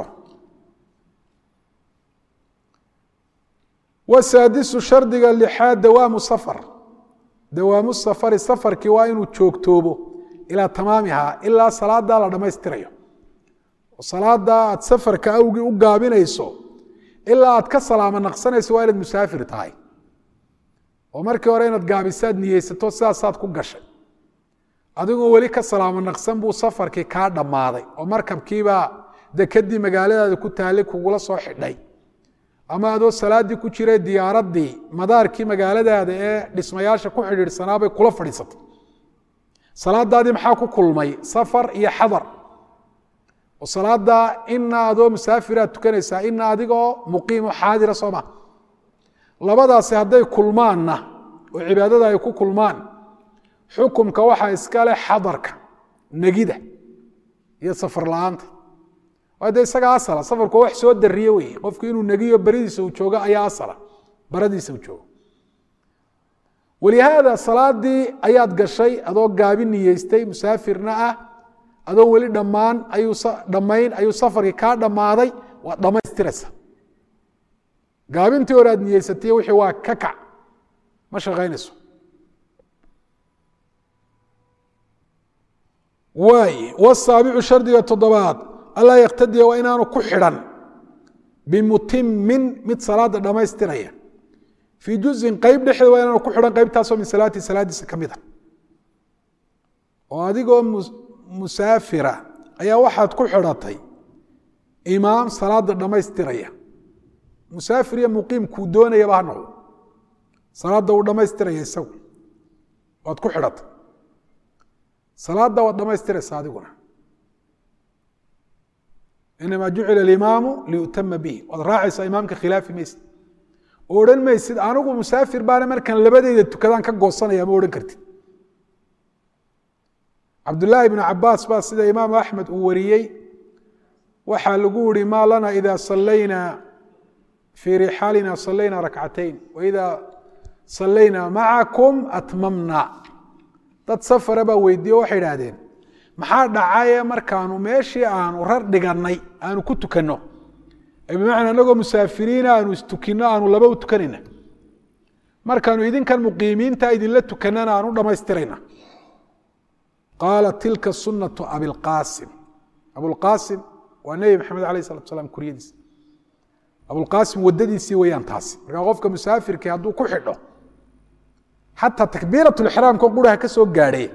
wasaadisu shardiga lixaad dawaamu safar dawaamu safari safarkii waa inuu joogtoobo ilaa tamaamiha ilaa salaada la dhammaystirayo oo salaada aad safarka awgii u gaabinayso ilaa aad ka salaamo naqsanayso waa inaad musaafir tahay oo markii hore inaad gaabisaad niyeysato sidaasaad ku gashay adigoo weli ka salaamo naqsan buu safarkii kaa dhammaaday oo markabkiibaa dekadii magaaladaada ku taallay kugula soo xidhay ama adoo salaadii ku jiray diyaaraddii madaarkii magaaladaada ee dhismayaasha ku xidhiidhsanaabay kula fadhiisatay salaadaadii maxaa ku kulmay safar iyo xadar oo salaada ina adoo musaafiraad tukanaysaa ina adigoo muqiimo xaadira soo ma labadaasi hadday kulmaanna oo cibaadada ay ku kulmaan xukumka waxaa iskale xadarka negida iyo safar la-aanta waa de isaga asala safarku waa wax soo dariye wey qofku inuu negiyo beridiisa uu joogo ayaa asala baradiisa uu joogo walihaada salaadii ayaad gashay adoo gaabi niyeystay musaafirna ah adoo weli dhammaan ayuu dhammayn ayuu safarkii kaa dhammaaday waad dhammaystiraysa gaabintii hore aad niyeysatay wixii waa ka kac ma shaqaynayso waay wasaabicu shardiga toddobaad allaa yaktadiya waa inaanu ku xidhan bimutimin mid salaada dhammaystiraya fii juzin qeyb dhexdeed waa inaanu ku xidhan qeybtaasoo min salaati salaadiisa ka mid a oo adigoo musaafira ayaa waxaad ku xidhatay imaam salaada dhammaystiraya musaafir iyo muqiim kuu doonayaba ha noqdo salaadda uu dhammaystiraya isagu waad ku xidhatay salaadda waad dhammaystiraysa adiguna inamaa jucila alimaamu liyutama bihi waad raacaysaa imaamka khilaafi maysid oo odhan maysid anigu musaafir baana markaan labadeyda tukadaan ka goosanaya ma odhan kartid cabdullaahi bnu cabaas baa sida imaam axmed uu wariyey waxaa lagu yihi maa lana ida salayna fii rixaalina salayna rakcatayn waida salayna macakum atmamna dad safara baa weydiiye waxay idhaahdeen maxaa dhacaye markaanu meeshii aanu rar dhigannay aanu ku tukanno bimacnaa anagoo musaafiriina aanu istukinno aanu laba u tukanayna markaanu idinkan muqiimiinta idinla tukannana aanu dhammaystirayna qaala tilka sunatu abilqaasim abulqaasim waa nebi maxamed alayh salatu salaam kuryadiisa abulqaasim wadadiisii weyaan taasi markaa qofka musaafirkii hadduu ku xidho xataa takbiirat lixraamka quraha ka soo gaadhay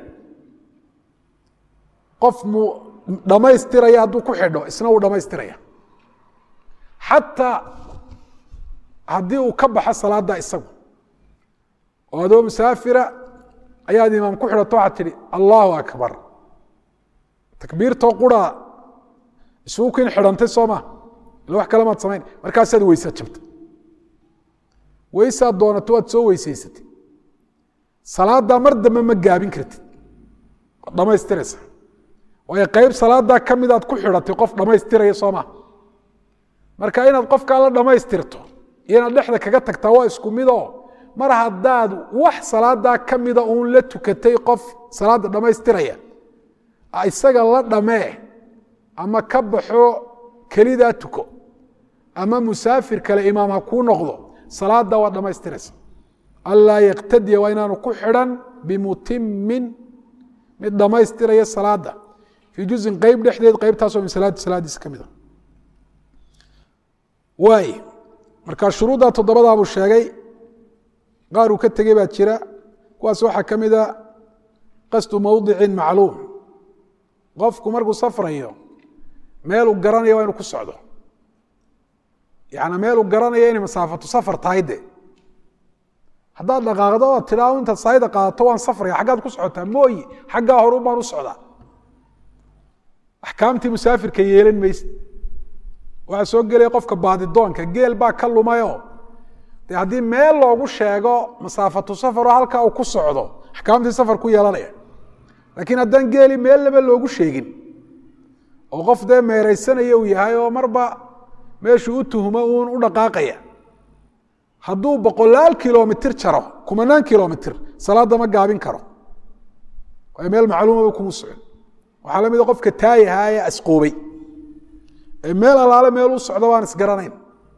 qof mu dhammaystiraya hadduu ku xidho isna uu dhammaystiraya xataa haddii uu ka baxo salaada isagu oo adoo musaafira ayaad imaam ku xidhato waxaad tidhi allahu akbar takbiirtoo qura isugu kin xidhantay soo ma ila wax kale maad samayn markaasaad weysa jabtay weysaad doonato waad soo weysaysatay salaaddaa mar dambe ma gaabin kartid waad dhammaystiraysa waayo qeyb salaaddaa ka midaad ku xidhatay qof dhammaystiraya soo ma marka inaad qofkaa la dhammaystirto iyo inaad dhexda kaga tagtaa waa isku midoo mar haddaad wax salaadaa ka mida uun la tukatay qof salaada dhammaystiraya isaga la dhamee ama ka baxo kelidaa tuko ama musaafir kale imaam ha kuu noqdo salaada waa dhammaystiraysa anlaa yaktadiya waa inaanu ku xidhan bimutimin mid dhammaystiraya salaada fii juzin qeyb dhexdeed qeybtaasoo min salaati salaadiisa ka mida waay marka shuruudda toddobadaa buu sheegay qaar uu ka tegey baa jira kuwaas waxaa ka mida qasdu mowdicin macluum qofku markuu safrayo meeluu garanaya waa inu ku socdo yani meeluu garanaya inay masaafatu safar tahay de haddaad dhaqaaqdo oad tidhaao intaad saayda qaadato waan safraya xaggaad ku socotaa mooyi xaggaa horu baan u socdaa axkaamtii musaafirka yeelan mayse waxaa soo gelaya qofka baadidoonka geel baa ka lumayo de haddii meel loogu sheego masaafatu safaroo halkaa uu ku socdo axkaamtii safar ku yeelanaya laakiin haddaan geeli meel laba loogu sheegin oo qof dee meeraysanaya uu yahay oo marba meeshuu u tuhumo uun u dhaqaaqaya hadduu boqolaal kilomitir jaro kumanaan kilomitir salaadda ma gaabin karo waayo meel macluumaba kuma socon waxaa la mida qofka taayahaa ee asqoobay ee meel alaale meel u socdo waan isgaranayn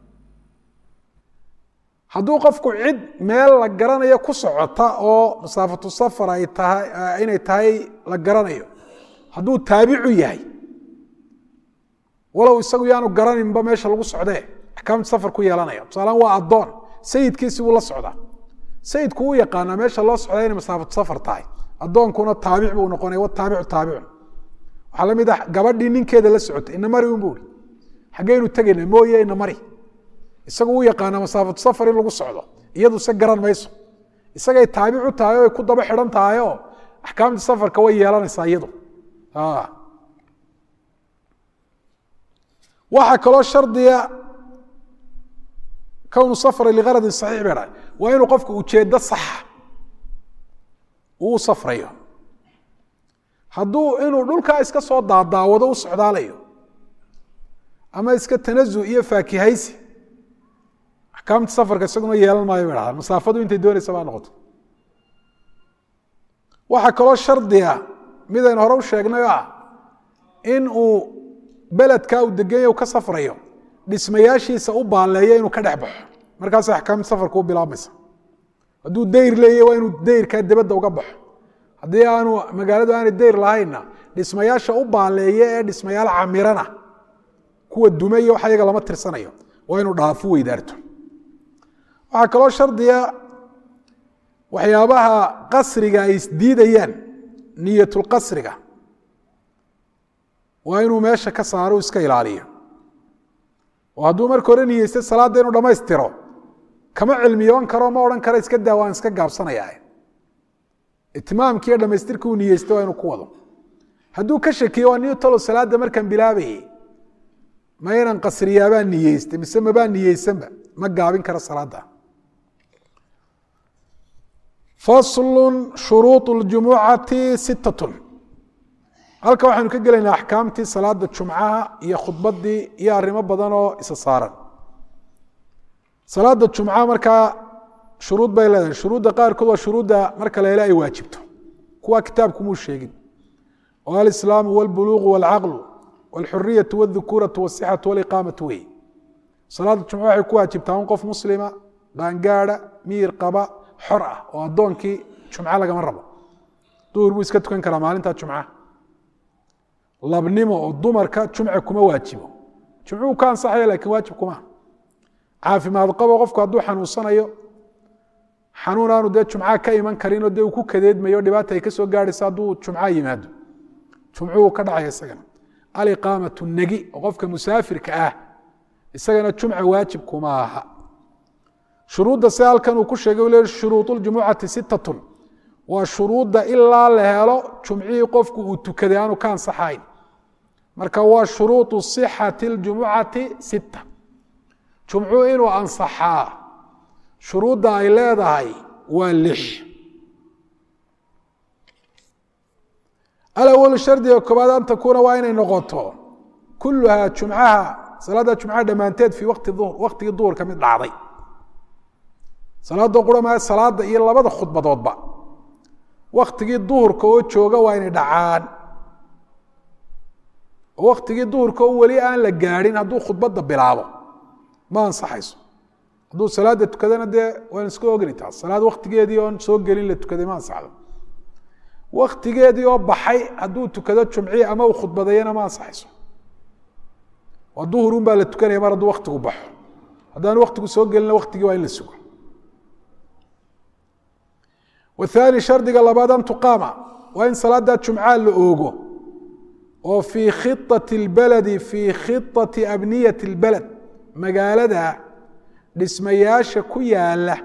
hadduu qofku cid meel la garanayo ku socota oo masaafatu safar ay tahay inay tahay la garanayo hadduu taabicu yahay walow isagu yaanu garaninba meesha lagu socdee axkaamta safar ku yeelanaya tusaalaan waa addoon sayidkiisi buu la socdaa sayidku u yaqaanaa meesha loo socdaa inay masaafatu safar tahay addoonkuna taabic buu noqonaya wataabicu taabicun waxaa la mid ah gabadhii ninkeeda la socotay ina mari un bu uri xaggeynu tegayna mooye ina mari isagu u yaqaana masaafatu safar in lagu socdo iyadu se garan mayso isagay taabicu tahay oo ay ku daba xidhan tahay oo axkaamta safarka way yeelanaysaa iyadu waxaa kaloo shardiga kownu safra ligaradin saxiix bay dhahay waa inuu qofku ujeeddo saxa uu u safrayo hadduu inuu dhulkaa iska soo daadaawado u socdaalayo ama iska tanazu iyo faakihaysi axkaamta safarka isaguna yeelan maayo bay dhahdaan masaafadu intay doonaysa baa noqoto waxaa kaloo shardiga midaynu hore u sheegnay oo ah in uu beledkaa uu deganya u ka safrayo dhismayaashiisa u baalleeyo inuu ka dhex baxo markaas axkaamta safarka u bilaabmaysa hadduu dayr leeyahy waa inuu dayrkaa debadda uga baxo haddii aanu magaaladu aanay dayr lahaynna dhismayaasha u baaleeya ee dhismayaal camirana kuwa dume iyo wax ayaga lama tirsanayo waa inuu dhaafo weydaarto waxaa kaloo shardiga waxyaabaha qasriga ay isdiidayaan niyatulqasriga waa inuu meesha ka saaro iska ilaaliyo oo hadduu marka hore niyeysta salaadda inuu dhammaystiro kama cilmiyoon karo ma odhan karo iska daa waan iska gaabsanaya itimaamkii iyo dhamaystirkii uu niyeystay waa inuu ku wado hadduu ka shakiyo waa niyo talo salaadda markaan bilaabayay ma inaan qasriyaabaan niyeystay mise mabaa niyeysanba ma gaabin karo salaadda faslu shuruuط اljumucati sittatun halka waxaanu ka gelaynaa axkaamtii salaada jumcaha iyo khudbadii iyo arrimo badan oo isa saaran salaada jumca markaa shuruud bay leedahay shuruudda qaarkood waa shuruudda marka la hele ay waajibto kuwa kitaabkumuu sheegin oo alislaamu wاlbuluuqu wاlcaqlu wاlxuriyatu wاdhukuuratu wاsixatu wاliqaamatu wey salaada jumca waxay ku waajibtaa un qof muslima qaangaada miyir qaba xor ah oo addoonkii jumco lagama rabo duhur buu iska tukan karaa maalinta jumca labnimo oo dumarka jumce kuma waajibo jumcuhu ka ansaxaya lakin waajib kuma caafimaad qabo qofku hadduu xanuunsanayo xanuun aanu dee jumca ka iman karinoo dee uu ku kadeedmayo dhibaata ay ka soo gaadhaysa hadduu jumca yimaado jumcuhu ka dhacaya isagana aliqaamatu negi oo qofka musaafirka ah isagana jumca waajib kuma aha shuruudda se halkan uu ku sheegay u le shuruud ljumucati sittatun waa shuruudda ilaa la helo jumcihii qofku uu tukaday aanu ka ansaxayn marka waa shuruuطu صixati اljumucati sitta jumcuhu inuu ansaxaa shuruudda ay leedahay waa lix alawlu shardiga koobaad an takuuna waa inay noqoto kuluhaa jumcaha salaada jumcaha dhammaanteed fii waqti duhr waqtigii duhurka mid dhacday salaadoo qura maa salaada iyo labada khudbadoodba waktigii duhurka oo jooga waa inay dhacaan oo waktigii duhurka oo weli aan la gaadhin hadduu khudbadda bilaabo ma ansaxayso hadduu salaada tukadana dee waan iska ogni taas salaad waktigeedii oon soo gelin la tukaday ma ansaxdo waktigeedii oo baxay hadduu tukado jumci ama uu khudbadeeyana ma ansaxayso waa duhurun baa la tukanaya mar hadduu waktigu baxo haddaan waktigu soo gelina waktigii waa in la sugo wthaani shardiga labaad an tuqaama waa in salaada jumca la oogo oo fii khiطati اlbaladi fii khiطati abniyati اlbalad magaalada dhismayaasha ku yaala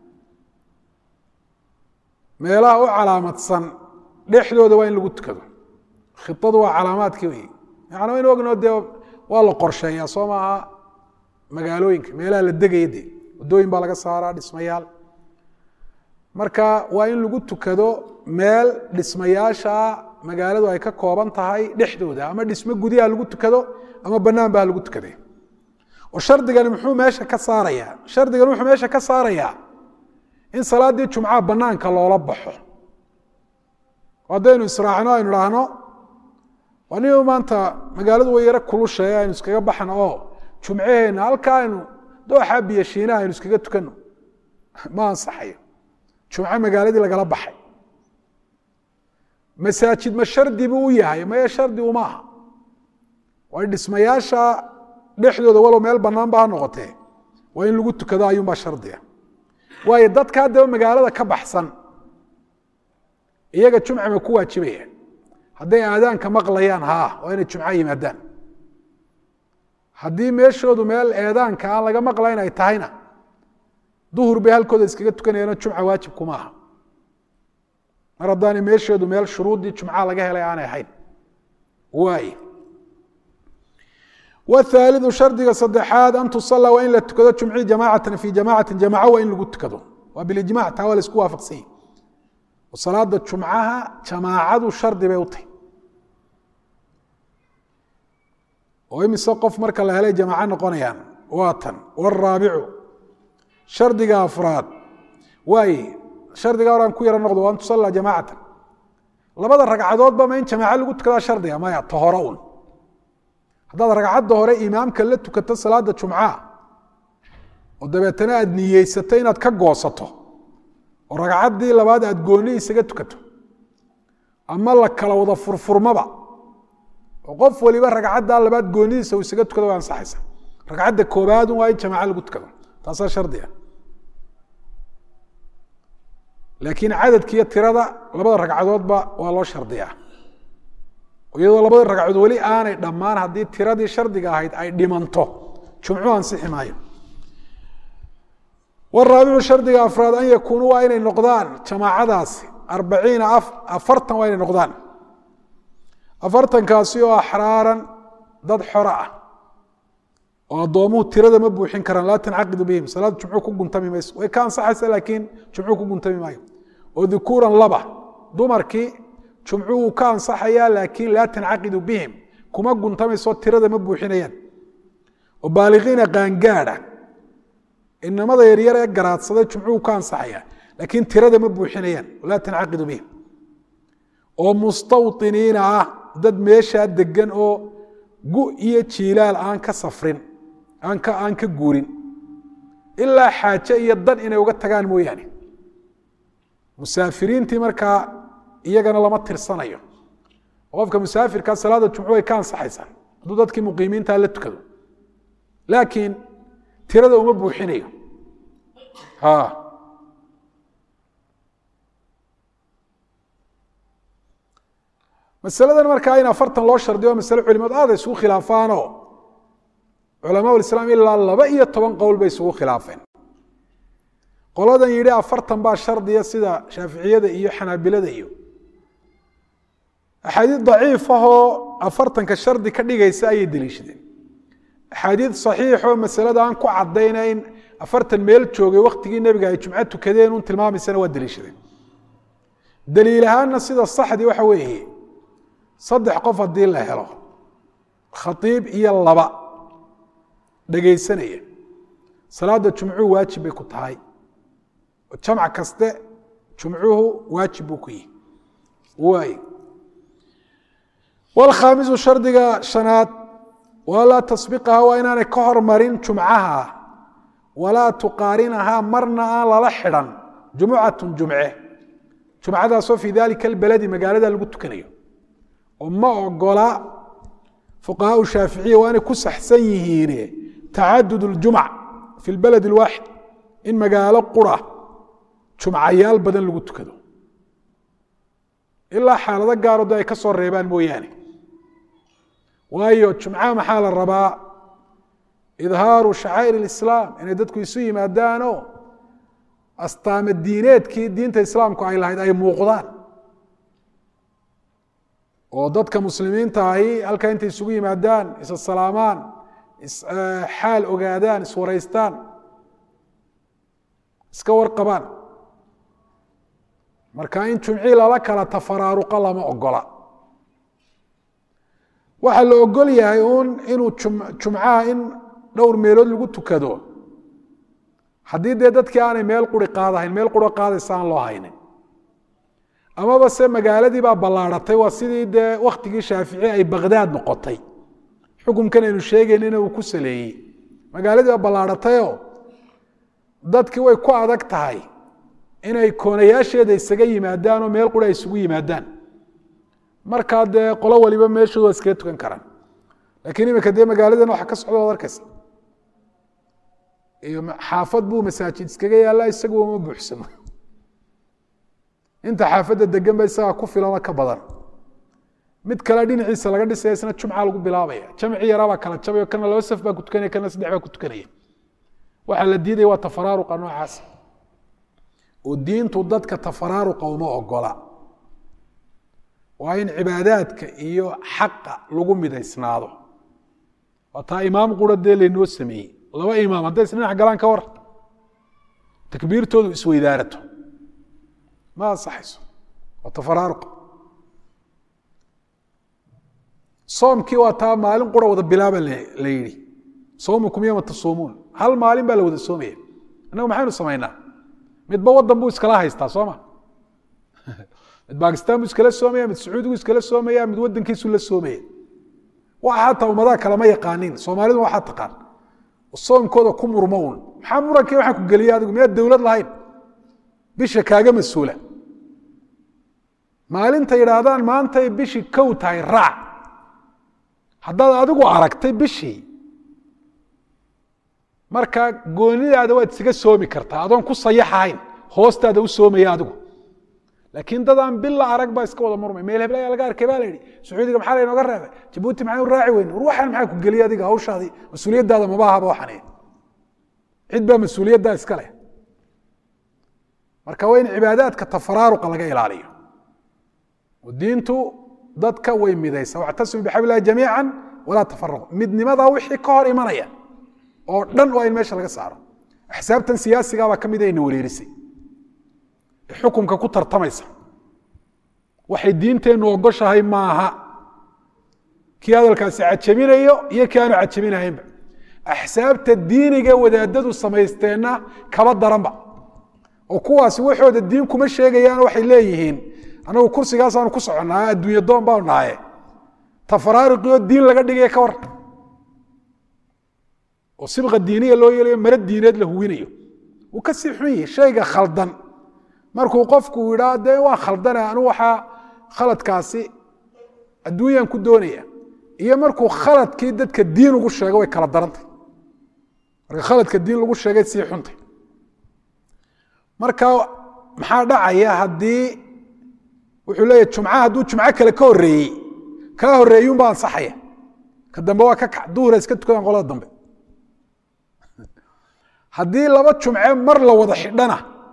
meelaha u calaamadsan dhexdooda waa in lagu tukado khiadu waa calaamaadkii wey yani waynu ogno dee waa la qorsheeyaa soo maaha magaalooyinka meelaha la degaya de waddooyin baa laga saaraa dhismayaal marka waa in lagu tukado meel dhismayaasha magaaladu ay ka kooban tahay dhexdooda ama dhismo gudiha lagu tukado ama banaan ba lagu tukade oo shardigani muxuu meesha ka saarayaa shardigani wuxuu meesha ka saarayaa in salaadii jumcaha banaanka loola baxo haddaynu israacno aynu idhaahno anigu maanta magaaladu way yaro kulushae aynu iskaga baxno oo jumcaheenna halka aynu dooxa biyo shiinaha aynu iskaga tukano ma ansaxayo jumco magaaladii lagala baxay masaajid ma shardi buu u yahay maya shardi uma aha waa dhismayaasha dhexdooda walow meel banaan ba ha noqotee waa in lagu tukado ayuunbaa shardiga waayo dadka haddaba magaalada ka baxsan iyaga jumca ma ku waajibaya hadday aadaanka maqlayaan haa waa inay jumco yimaadaan haddii meeshoodu meel eedaanka aan laga maqlayn ay tahayna duhur bay halkooda iskaga tukanayaano jumca waajib kuma aha mar haddaanay meeshoodu meel shuruuddii jumca laga helay aanay ahayn waay wthaalidu shardiga saddexaad an tusala waa in la tukado jumci jamaacatan fi jamacati jamaco waa in lagu tukado waa bilijmac taa waa la isku waafaqsanya salaada jumcaha jamaacadu shardi bay u tahy oo imise qof marka la helay jamaaco noqonayaan waa tan waraabicu shardiga afraad waay shardiga horaan ku yaro noqdo waa an tusala jamaacatan labada ragcadoodba ma in jamaaco lagu tukadaa shardiga maya ta hore un haddaad ragcadda hore imaamka la tukato salaada jumcaha oo dabeetana aad niyeysato inaad ka goosato oo ragcaddii labaad aad gooni isaga tukato ama la kala wada furfurmaba oo qof waliba ragcaddaa labaad goonidiisa uu isaga tukado waa ansaxaysa ragcadda koobaad waa in jamaaco lagu tukado taasaa shardi ah laakiin cadadka iyo tirada labada ragcadoodba waa loo shardiyaa iyadoo labada ragcadood weli aanay dhammaan haddii tiradii shardiga ahayd ay dhimanto jumcu ansixi maayo waraabicu shardiga afraad an yakuunuu waa inay noqdaan jamaacadaasi arbaciina afartan waa inay noqdaan afartankaasi oo axraaran dad xora ah oo addoomuhu tirada ma buuxin karaan laa tancaqidu bihim salaada jumcu ku guntami mayso way ka ansaxaysa laakiin jumcu ku guntami maayo oo dukuuran laba dumarkii jumcu wuu ka ansaxayaa laakiin laa tancaqidu bihim kuma guntamayso tirada ma buuxinayaan oo baaliqiina qaangaadha inamada yaryar ee garaadsaday jumcu wuu ka ansaxayaa laakiin tirada ma buuxinayaan laa tancaqidu bihim oo mustawiniina ah dad meeshaa degan oo gu iyo jiilaal aan ka safrin aan ka aan ka guurin ilaa xaaje iyo dan inay uga tagaan mooyaane musaafiriintii markaa iyagana lama tirsanayo qofka musaafirkaa salaada jumcu way ka ansaxaysaa hadduu dadkii muqiimiintaa la tukado laakiin tirada uma buuxinayo masaladan markaa in afartan loo shardiyo masale culimadu aada isugu khilaafaanoo culamaa islaam ilaa laba iyo toban qowl bay isugu khilaafeen qoladan yidhi afartan baa shardiya sida shaaficiyada iyo xanaabilada iyo axaadiid daciif ahoo afartanka shardi ka dhigaysa ayay deliishadeen axaadiid saxiixoo masalada aan ku cadayna in afartan meel joogay waktigii nebiga ay jumco tukadeen un tilmaamaysana waa deliishadeen daliil ahaanna sida saxdii waxa weeye saddex qof haddii la helo khatiib iyo laba dhegaysanaya salaada jumcuhu waajib bay ku tahay jamc kaste jumcuhu waajib buu ku yihi waay wlkhaamisu shardiga shanaad walaa tasbiqaha waa inaanay ka hormarin jumcaha walaa tuqaarinahaa marna aan lala xidhan jumucatun jumce jumcadaasoo fii dalika albaladi magaalada lagu tukanayo oo ma ogola fuqahaau shaaficiya waa inay ku saxsan yihiine tacadud اljumc fi lbalad اlwaaxid in magaalo qura jumcayaal badan lagu tukado ilaa xaalado gaarooda ay ka soo reebaan mooyaane waayo jumcaha maxaa la rabaa idhaaru shacaa'ir اlislaam inay dadku isu yimaadaanoo astaama diineedkii diinta islaamku ay lahayd ay muuqdaan oo dadka muslimiinta ahi halkaa intay isugu yimaadaan isa salaamaan xaal ogaadaan iswaraystaan iska warqabaan marka in jumcii lala kala tafaraaruqa lama ogola waxaa la ogol yahay uun inuu jumcaha in dhowr meelood lagu tukado haddii dee dadkii aanay meel quri qaadahayn meel quro qaadaysa aan loo haynin amaba se magaaladii baa ballaadhatay waa sidii dee waktigii shaafici ay bakdaad noqotay xukumkan aynu sheegaynina uu ku saleeyey magaaladii baa ballaadhatayoo dadkii way ku adag tahay inay koonayaasheeda isaga yimaadaan oo meel qura ay isugu yimaadaan markaa dee qolo waliba meeshooda waa iskaga tukan karaan lakiin iminka dee magaaladan waxa ka socda od arkaysa iyo xaafad buu masaajid iskaga yaallaa isaguba ma buuxsamo inta xaafadda degan ba isagaa ku filano ka badan mid kale dhinaciisa laga dhisaya isna jumca lagu bilaabaya jamci yaraabaa kala jabayo kana laba saf baa ku tukanaya kana saddex baa ku tukanaya waxaa la diidaya waa tafaraaruqa noocaas oo diintu dadka tafaraaruqa uma ogola waa in cibaadaadka iyo xaqa lagu midaysnaado waa taa imaam qura dee laynoo sameeyey laba imaam hadday is dhinac galaan ka war takbiirtoodu isweydaarato ma ansaxayso waa tafaraaruq soomkii waa taa maalin qura wada bilaaba la yidhi soomukum yoma tasuumuun hal maalin baa la wada soomaya innagu maxaynu samaynaa midba wadan buu iskala haystaa sooma mid bakistan buu iskala soomaya mid sacuudigu iskala soomaya mid wadankiisu la soomaya waxa hataa ummadaha kalema yaqaanin soomaalidu waxaa taqaan soomkooda ku murmo un maxaa muranki waxaa ku geliya adigu miyaad dowlad lahayn bisha kaaga mas-uula maalinta yidhaahdaan maantay bishii kow tahay raac haddaad adigu aragtay bishii marka goonidaada waad isaga soomi kartaa adoon ku sayaxahayn hoostaada u soomaya adigu laakiin dadaan bila arag baa iska wada murmay meel hebel ayaa laga arkay baa la yidhi sacuudiga maxaa laynooga reebay jabuuti maxay u raaci weyn war waxaan maxaa ku geliya adiga hawshaadii mas-uuliyaddaada maba ahaba waxan cid baa mas-uuliyaddaa iska leh marka waa in cibaadaadka tafaraaruqa laga ilaaliyo oo diintu dadka way midaysa wactasimu bixabl illahi jamiica walaa tafaraqu midnimadaa wixii ka hor imanaya oo dhan waa in meesha laga saaro axsaabtan siyaasigaabaa ka mid ayna wareerisay ee xukunka ku tartamaysa waxay diinteennu ogoshahay maaha kii hadalkaasi cajabinayo iyo kii aanu cajabinahaynba axsaabta diiniga wadaadadu samaysteenna kaba daranba oo kuwaasi waxooda diin kuma sheegayaan waxay leeyihiin anagu kursigaasaanu ku soconnaa adduunya doon baanu nahaye tafaraaruqioo diin laga dhigaya ka war oo sibqa diiniya loo yeelayo maro diineed la huwinayo wuu ka sii xun yihi shayga khaldan markuu qofku idhaa dee waa khaldane anu waxaa khaladkaasi adduunyaan ku doonaya iyo markuu khaladkii dadka diin ugu sheego way kala darantay marka khaladka diin lagu sheegay sii xuntay marka maxaa dhacaya haddii wuxuu leeyahy jumca hadduu jumco kale ka horreeyey kaa horreeyuunbaa ansaxaya ka dambe waa ka kac duhura iska tukadaan qolada dambe haddii laba jumce mar la wada xidhana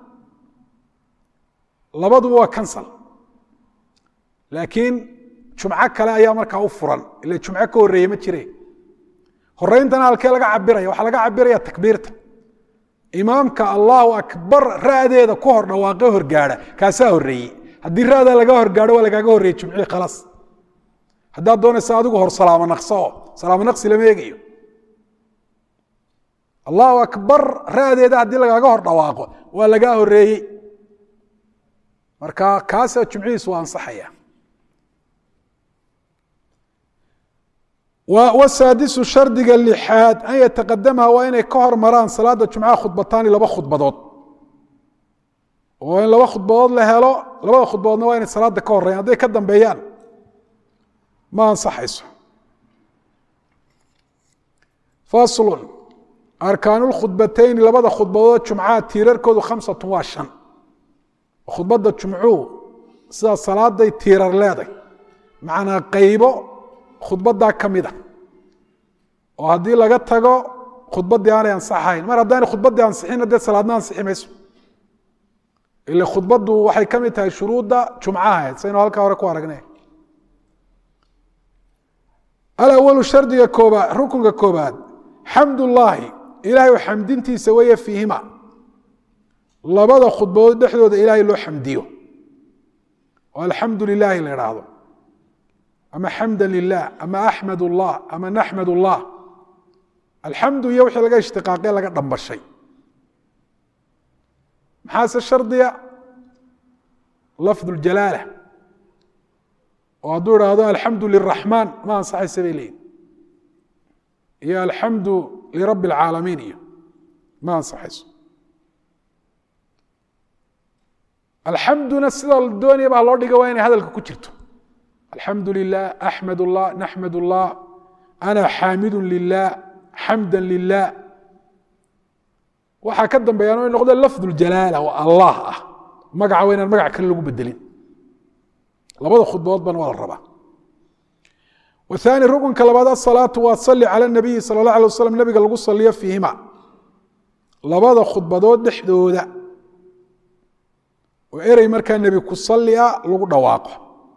labaduba waa cancel laakiin jumco kale ayaa markaa u furan ila jumco ka horreeye ma jire horeyntana halkee laga cabiraya waxaa laga cabiraya takbiirta imaamka allahu akbar ra'deeda ku hor dhawaaqe horgaadha kaasaa horreeyey haddii ra'daa laga horgaadho waa lagaaga horreeyey jumcihii khalaas haddaad doonaysa adigu hor salaamo naqso oo salaamo naqsi lama eegayo allahu akbar ra'deeda haddii lagaaga hor dhawaaqo waa lagaa horreeyey marka kaasaa jumcihiisu waa ansaxaya wsaadisu shardiga lixaad an yataqadamaha waa inay ka hormaraan salaada jumcaha khudbataani laba khudbadood oo in laba khudbadood la helo labada khudbadoodna waa inay salaada ka horeyan hadday ka dambeeyaan ma ansaxayso faslun arkaanu lkhudbatayni labada khudbadood jumcaha tiirarkoodu khamsatun waa shan khudbadda jumcuhu sidaa salaaday tiirar leeday macnaa qaybo khudbadaa ka mida oo haddii laga tago khudbaddii aanay ansaxayn mar haddaanay khudbaddii ansixinna dee salaadna ansixi mayso ile khudbaddu waxay ka mid tahay shuruudda jumcaha saynu halkaa hore ku aragnay alawalu shardiga koobaad rukunka koobaad xamdullaahi ilaahay xamdintiisa weeye fiihima labada khudbadood dhexdooda ilaahay loo xamdiyo oo alxamdu lilaahi la idhaahdo ama xamda lilah ama axmad اllah ama naxmad اllah alxamdu iyo wixii laga ishtiqaaqe laga dhambashay maxaase shardiga lafd اljalaala oo hadduu idhaahdo alxamdu liraxmaan ma ansaxaysa bay leeyihin iyo alxamdu lirabi اlcaalamiin iyo ma ansaxayso alxamduna sida la doonaya baa loo dhiga waa inay hadalka ku jirto alxamdu lilah axmed اllah naxmed اllah ana xaamidu lilah xamda lilah waxaa ka dambeeyaan o noqdo lafd اljalaala oo allah ah magaca waa inaan magac kale lagu bedelin labada khudbadoodbana waa la rabaa waثaani rukunka labaad asalaatu waa sali calى nabiyi salى اllah alay waslam nabiga lagu saliyo fiihima labada khudbadood dhexdooda oo erey markaa nebi ku salia lagu dhawaaqo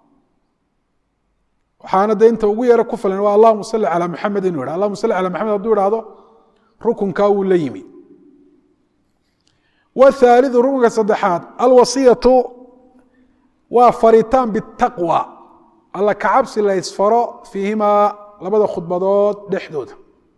waxaana de inta ugu yaro ku filan waa allahuma sali calى maxamed inu yidha allahuma sali calى maxamed haduu ihahdo rukunkaa wuu la yimi wthaalidu rukunka saddexaad alwasiyatu waa faritaan bitaqwa alla kacabsi la ysfaro fiihimaa labada khudbadood dhexdooda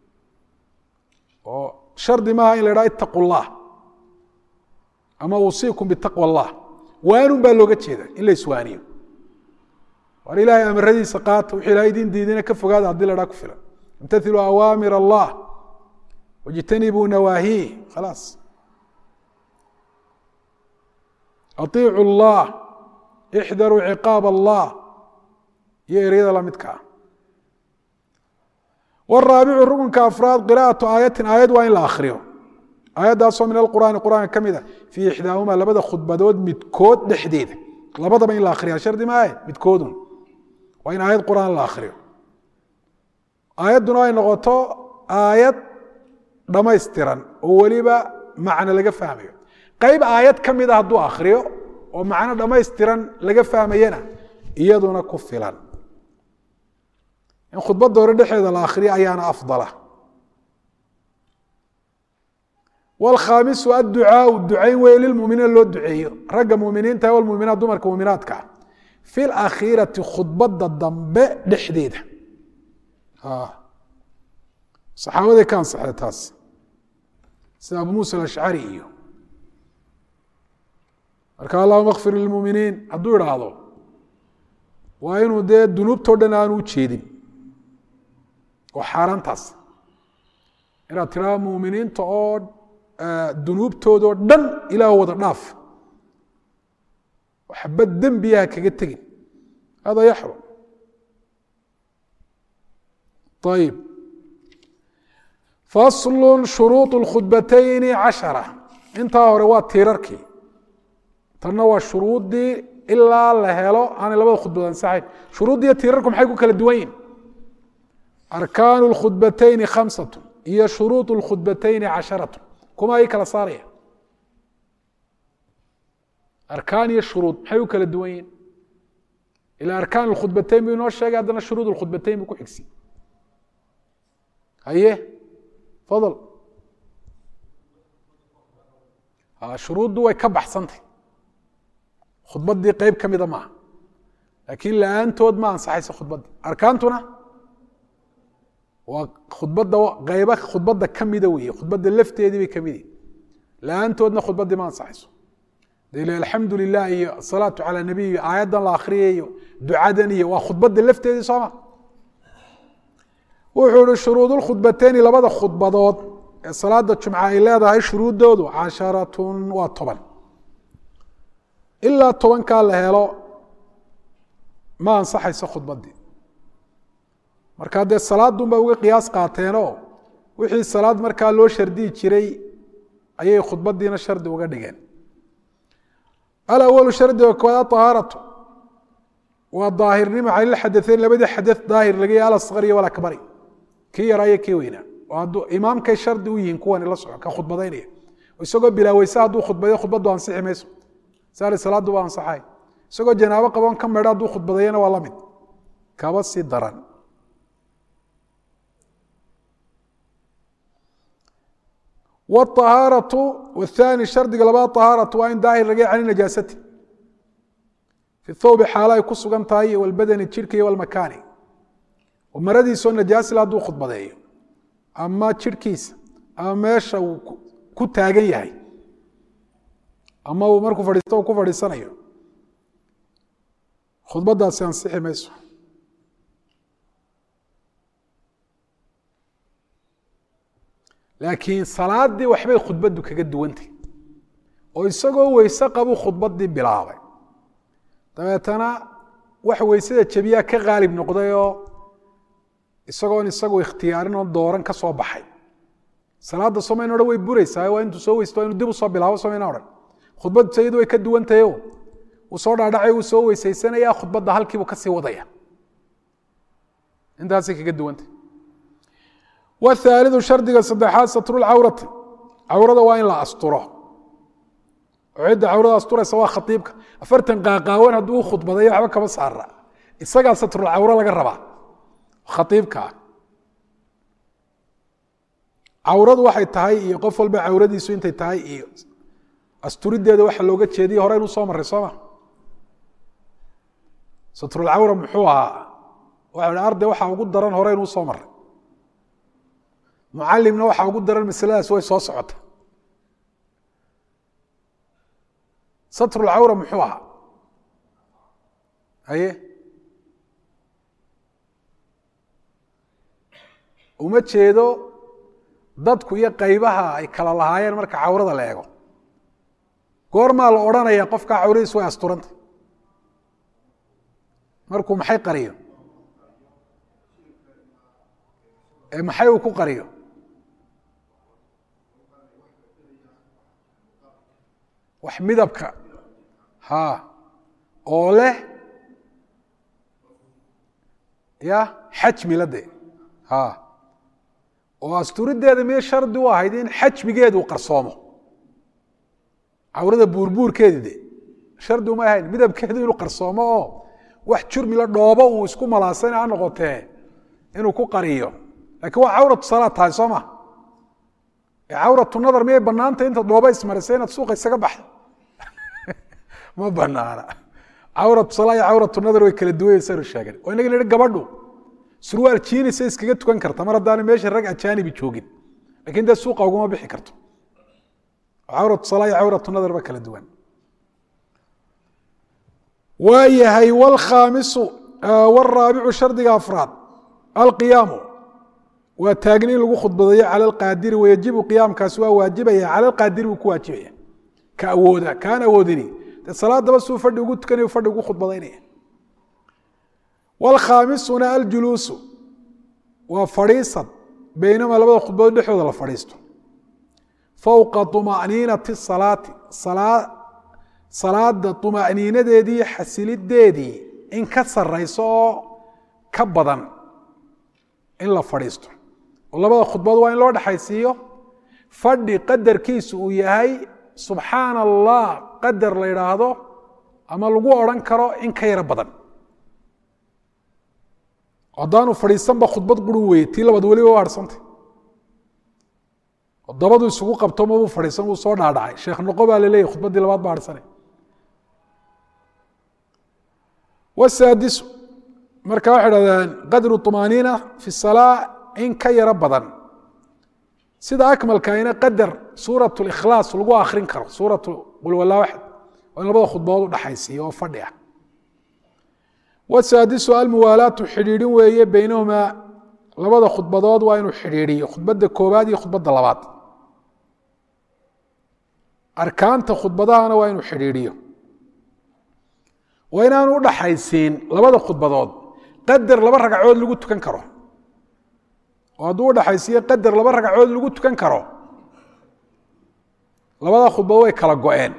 oo shardi maaha in la idhaha itaqu llah ama usiikum bitaqwa allah waanun baa looga jeeda in la iswaaniyo war ilaahay amaradiisa qaata wuxuu ilahay idin diidina ka fogaada haddii la dhaa ku filan imtathiluu awaamir allah wاjtanibuu nawaahiih khalaas aiicu اllah ixdaruu ciqaab allah iyo eryada la midka ah wraabicu rukunka afraad qira'atu aayatin aayad waa in la akriyo aayaddaasoo min alqur'aani qur'aanka ka mid a fii ixdaahuma labada khudbadood midkood dhexdeeda labadaba in la akriya shardi maahe midkoodun waa in aayad qur'aan la akriyo aayadduna ay noqoto aayad dhammaystiran oo weliba macno laga fahmayo qayb aayad ka mida hadduu akriyo oo macno dhammaystiran laga fahmayana iyaduna ku filan in khudbadda hore dhexeeda la akriyo ayaana afdala wlkhaamisu adducaau ducayn wey lilmuminiina loo duceeyo ragga muminiinta walmuminaat dumarka muminaadka ah fi lakhiirati khudbadda dambe dhexdeeda saxaabaday ka ansaxday taas sida abu muusa alashcari iyo marka allahuma kfir lilmuminiin hadduu idhaahdo waa inuu dee dunuubtao dhan aanu u jeedin oo xaaraantaas inaad tiraa muminiinta oo dunuubtoodoo dhan ilaah wada dhaaf waxbad dembiyaha kaga tegin hada yaxrum ayib faslu shuruuط اkhudbatayni cashara intaa hore waa tiirarkii tanna waa shuruuddii ilaa la helo aanay labada khudbad ansaxayn shuruuddiiyo tiirarku maxay ku kala duwan yihin arkaanu اlkhudbatayni khamsat iyo shuruuط اlkhudbatayni casharat kuma ay kala saaraya arkaan iyo shuruud maxay u kala duwan yihin ila arkaan اkhudbatayn buu inoo sheegay haddana shuruud اkhudbatayn buu ku xigsi haye fadl shuruuddu way ka baxsantay khudbaddii qeyb ka mida maaha laakiin la-aantood ma ansaxayso khudbadda arkaantuna waa khudbadda qeyba khudbadda ka mida weeye khudbadda lafteedii bay ka midi la-aantoodna khudbaddii ma ansaxayso dele alxamdu lilah iyo asalaatu calaa nabiy iyo aayaddan la akhriyay iyo ducadan iyo waa khudbadda lafteedii sooma wuxuu ihi shuruud lkhudbateyni labada khudbadood ee salaada jumca ay leedahay shuruuddoodu casharatun waa toban ilaa tobankaa la helo ma ansaxayso khudbaddii markaa dee salaadun ba uga qiyaas qaateenoo wixii salaad markaa loo shardiyi jiray ayay khudbaddiina shardi uga dhigeen alawalu shardiga koowaad ahaaratu waa daahirnimo calilxadaeyn labadii xadee daahir laga yahy alasqar iyo walakbari kii yaraa iyo kii weynaa oo hadduu imaamkay shardi u yihiin kuwani la soco ka khudbadaynaya isagoo bilaaweyse hadduu khudbadeyo khudbaddu ansixi mayso saari salaaddu waa ansaxay isagoo janaabo qaboon ka medho hadduu khudbadayana waa la mid kaba sii daran wاطahaaraةu wاthaani shardiga labaad طahaaratu waa in daahir laga cani najaasati fi thawbi xaalo ay ku sugan tahay iyo walbadani jidhka iyo walmakaani oo maradiisoo najaasila hadduu khudbadeeyo ama jidhkiisa ama meesha uu ku taagan yahay ama uu markuu fadhiisto uu ku fadhiisanayo khudbaddaasi ansixi mayso laakiin salaadii waxbay khudbaddu kaga duwantay oo isagoo weyse qabu khudbaddii bilaabay dabeetana wax weysada jebiyaa ka qaalib noqdayoo isagoon isagu ikhtiyaarin oo dooran ka soo baxay salaadda somayna odhan way buraysaa waa intuu soo weysto inuu dib u soo bilaabo somayna odhan khudbaddu sayadu way ka duwantahayo uu soo dhaadhacay uu soo weysaysanaya khudbadda halkiibuu ka sii wadaya intaasay kaga duwantay wthaalidu shardiga saddexaad satrulcawrati cawrada waa in la asturo oo cidda cawrada asturaysa waa khaiibka afartan qaaqaawan hadduu u khudbadayo waxba kama saara isagaa satrulcawro laga rabaa khaiibka ah cawradu waxay tahay iyo qof walba cawradiisu intay tahay iyo asturideeda waxa looga jeediya hore inuu soo maray sooma satrulcawra muxuu ahaa waxa arday waxaa ugu daran hore inuu soo maray mucalimna waxaa ugu daran masaladaas way soo socota satrulcawra muxuu ahaa haye uma jeedo dadku iyo qaybaha ay kala lahaayeen marka cawrada la eego goormaa la odhanaya qofkaa cawradiis way asturanta markuu maxay qariyo ee maxay uu ku qariyo wax midabka ha oo leh ya xajmi la de ha oo asturideeda miyo shardi u ahayd in xajmigeedu qarsoomo cawrada buurbuurkeedi de shardi uma ahayn midabkeedu inuu qarsoomo oo wax jurmila dhoobo uu isku malaasana ha noqotee inuu ku qariyo lakiin waa cawratu salaad tahay soo ma cawratu nadar miyay banaanta inta dhooba ismarisay inaad suuqa isaga baxdo ma banaana cawratu salaa iyo cawratu nadar way kala duwanya saynu sheegen oo inaga nihi gabadhu surwaal jiinisa iskaga tukan karta mar haddaana meesha rag ajaanibi joogin lakin dee suuqa uguma bixi karto cawratu salaa iyo cawratu nadar ba kala duwan waa yahay wlkhaamisu wraabicu shardiga afraad alqiyaamu waa taagni in lagu khudbadayo cala alqaadiri wayajibu qiyaamkaasi waa waajibaya cala alqaadiri buu ku waajibaya ka awooda kaan awoodini dee salaadaba suu fadhi ugu tukanayo fadhi ugu khudbadaynaya wlkhaamisuna aljuluusu waa fadhiisad beynama labada khudbadood dhexdooda la fadhiisto fowqa طuma'niinati salaati salaada طuma'niinadeedii xasilideedii in ka sarayso oo ka badan in la fadhiisto oo labada khudbad waa in loo dhexaysiiyo fadhi qadarkiisu uu yahay subxaana allah qadar la yidhaahdo ama lagu odhan karo in ka yaro badan haddaanu fadhiisanba khudbad qurun weye tii labaad weliba waa harsantay dabadu isugu qabto mabuu fadhiisan wuu soo dhaadhacay sheekh noqo baa laleeyahy khudbaddii labaad ba harsanay wsaadisu marka waxay dhahdeen qadru طumaaniina fi salaa in ka yaro badan sida akmalkaina qadar suurat اlikhlaas lagu akrin karo suurat qul wala waxad oo in labada khudbadood udhaxaysiiyo oo fadhi ah wsaadisu almuwaalaatu xidhiidhin weeye beynahumaa labada khudbadood waa inuu xidhiidhiyo khudbadda koobaad iyo khudbadda labaad arkaanta khudbadahana waa inuu xidhiidhiyo waa inaanu udhaxaysiin labada khudbadood qadar laba ragcood lagu tukan karo oo hadduu udhaxaysiiyo qadar laba ragcood lagu tukan karo labada khudbadood way kala go-een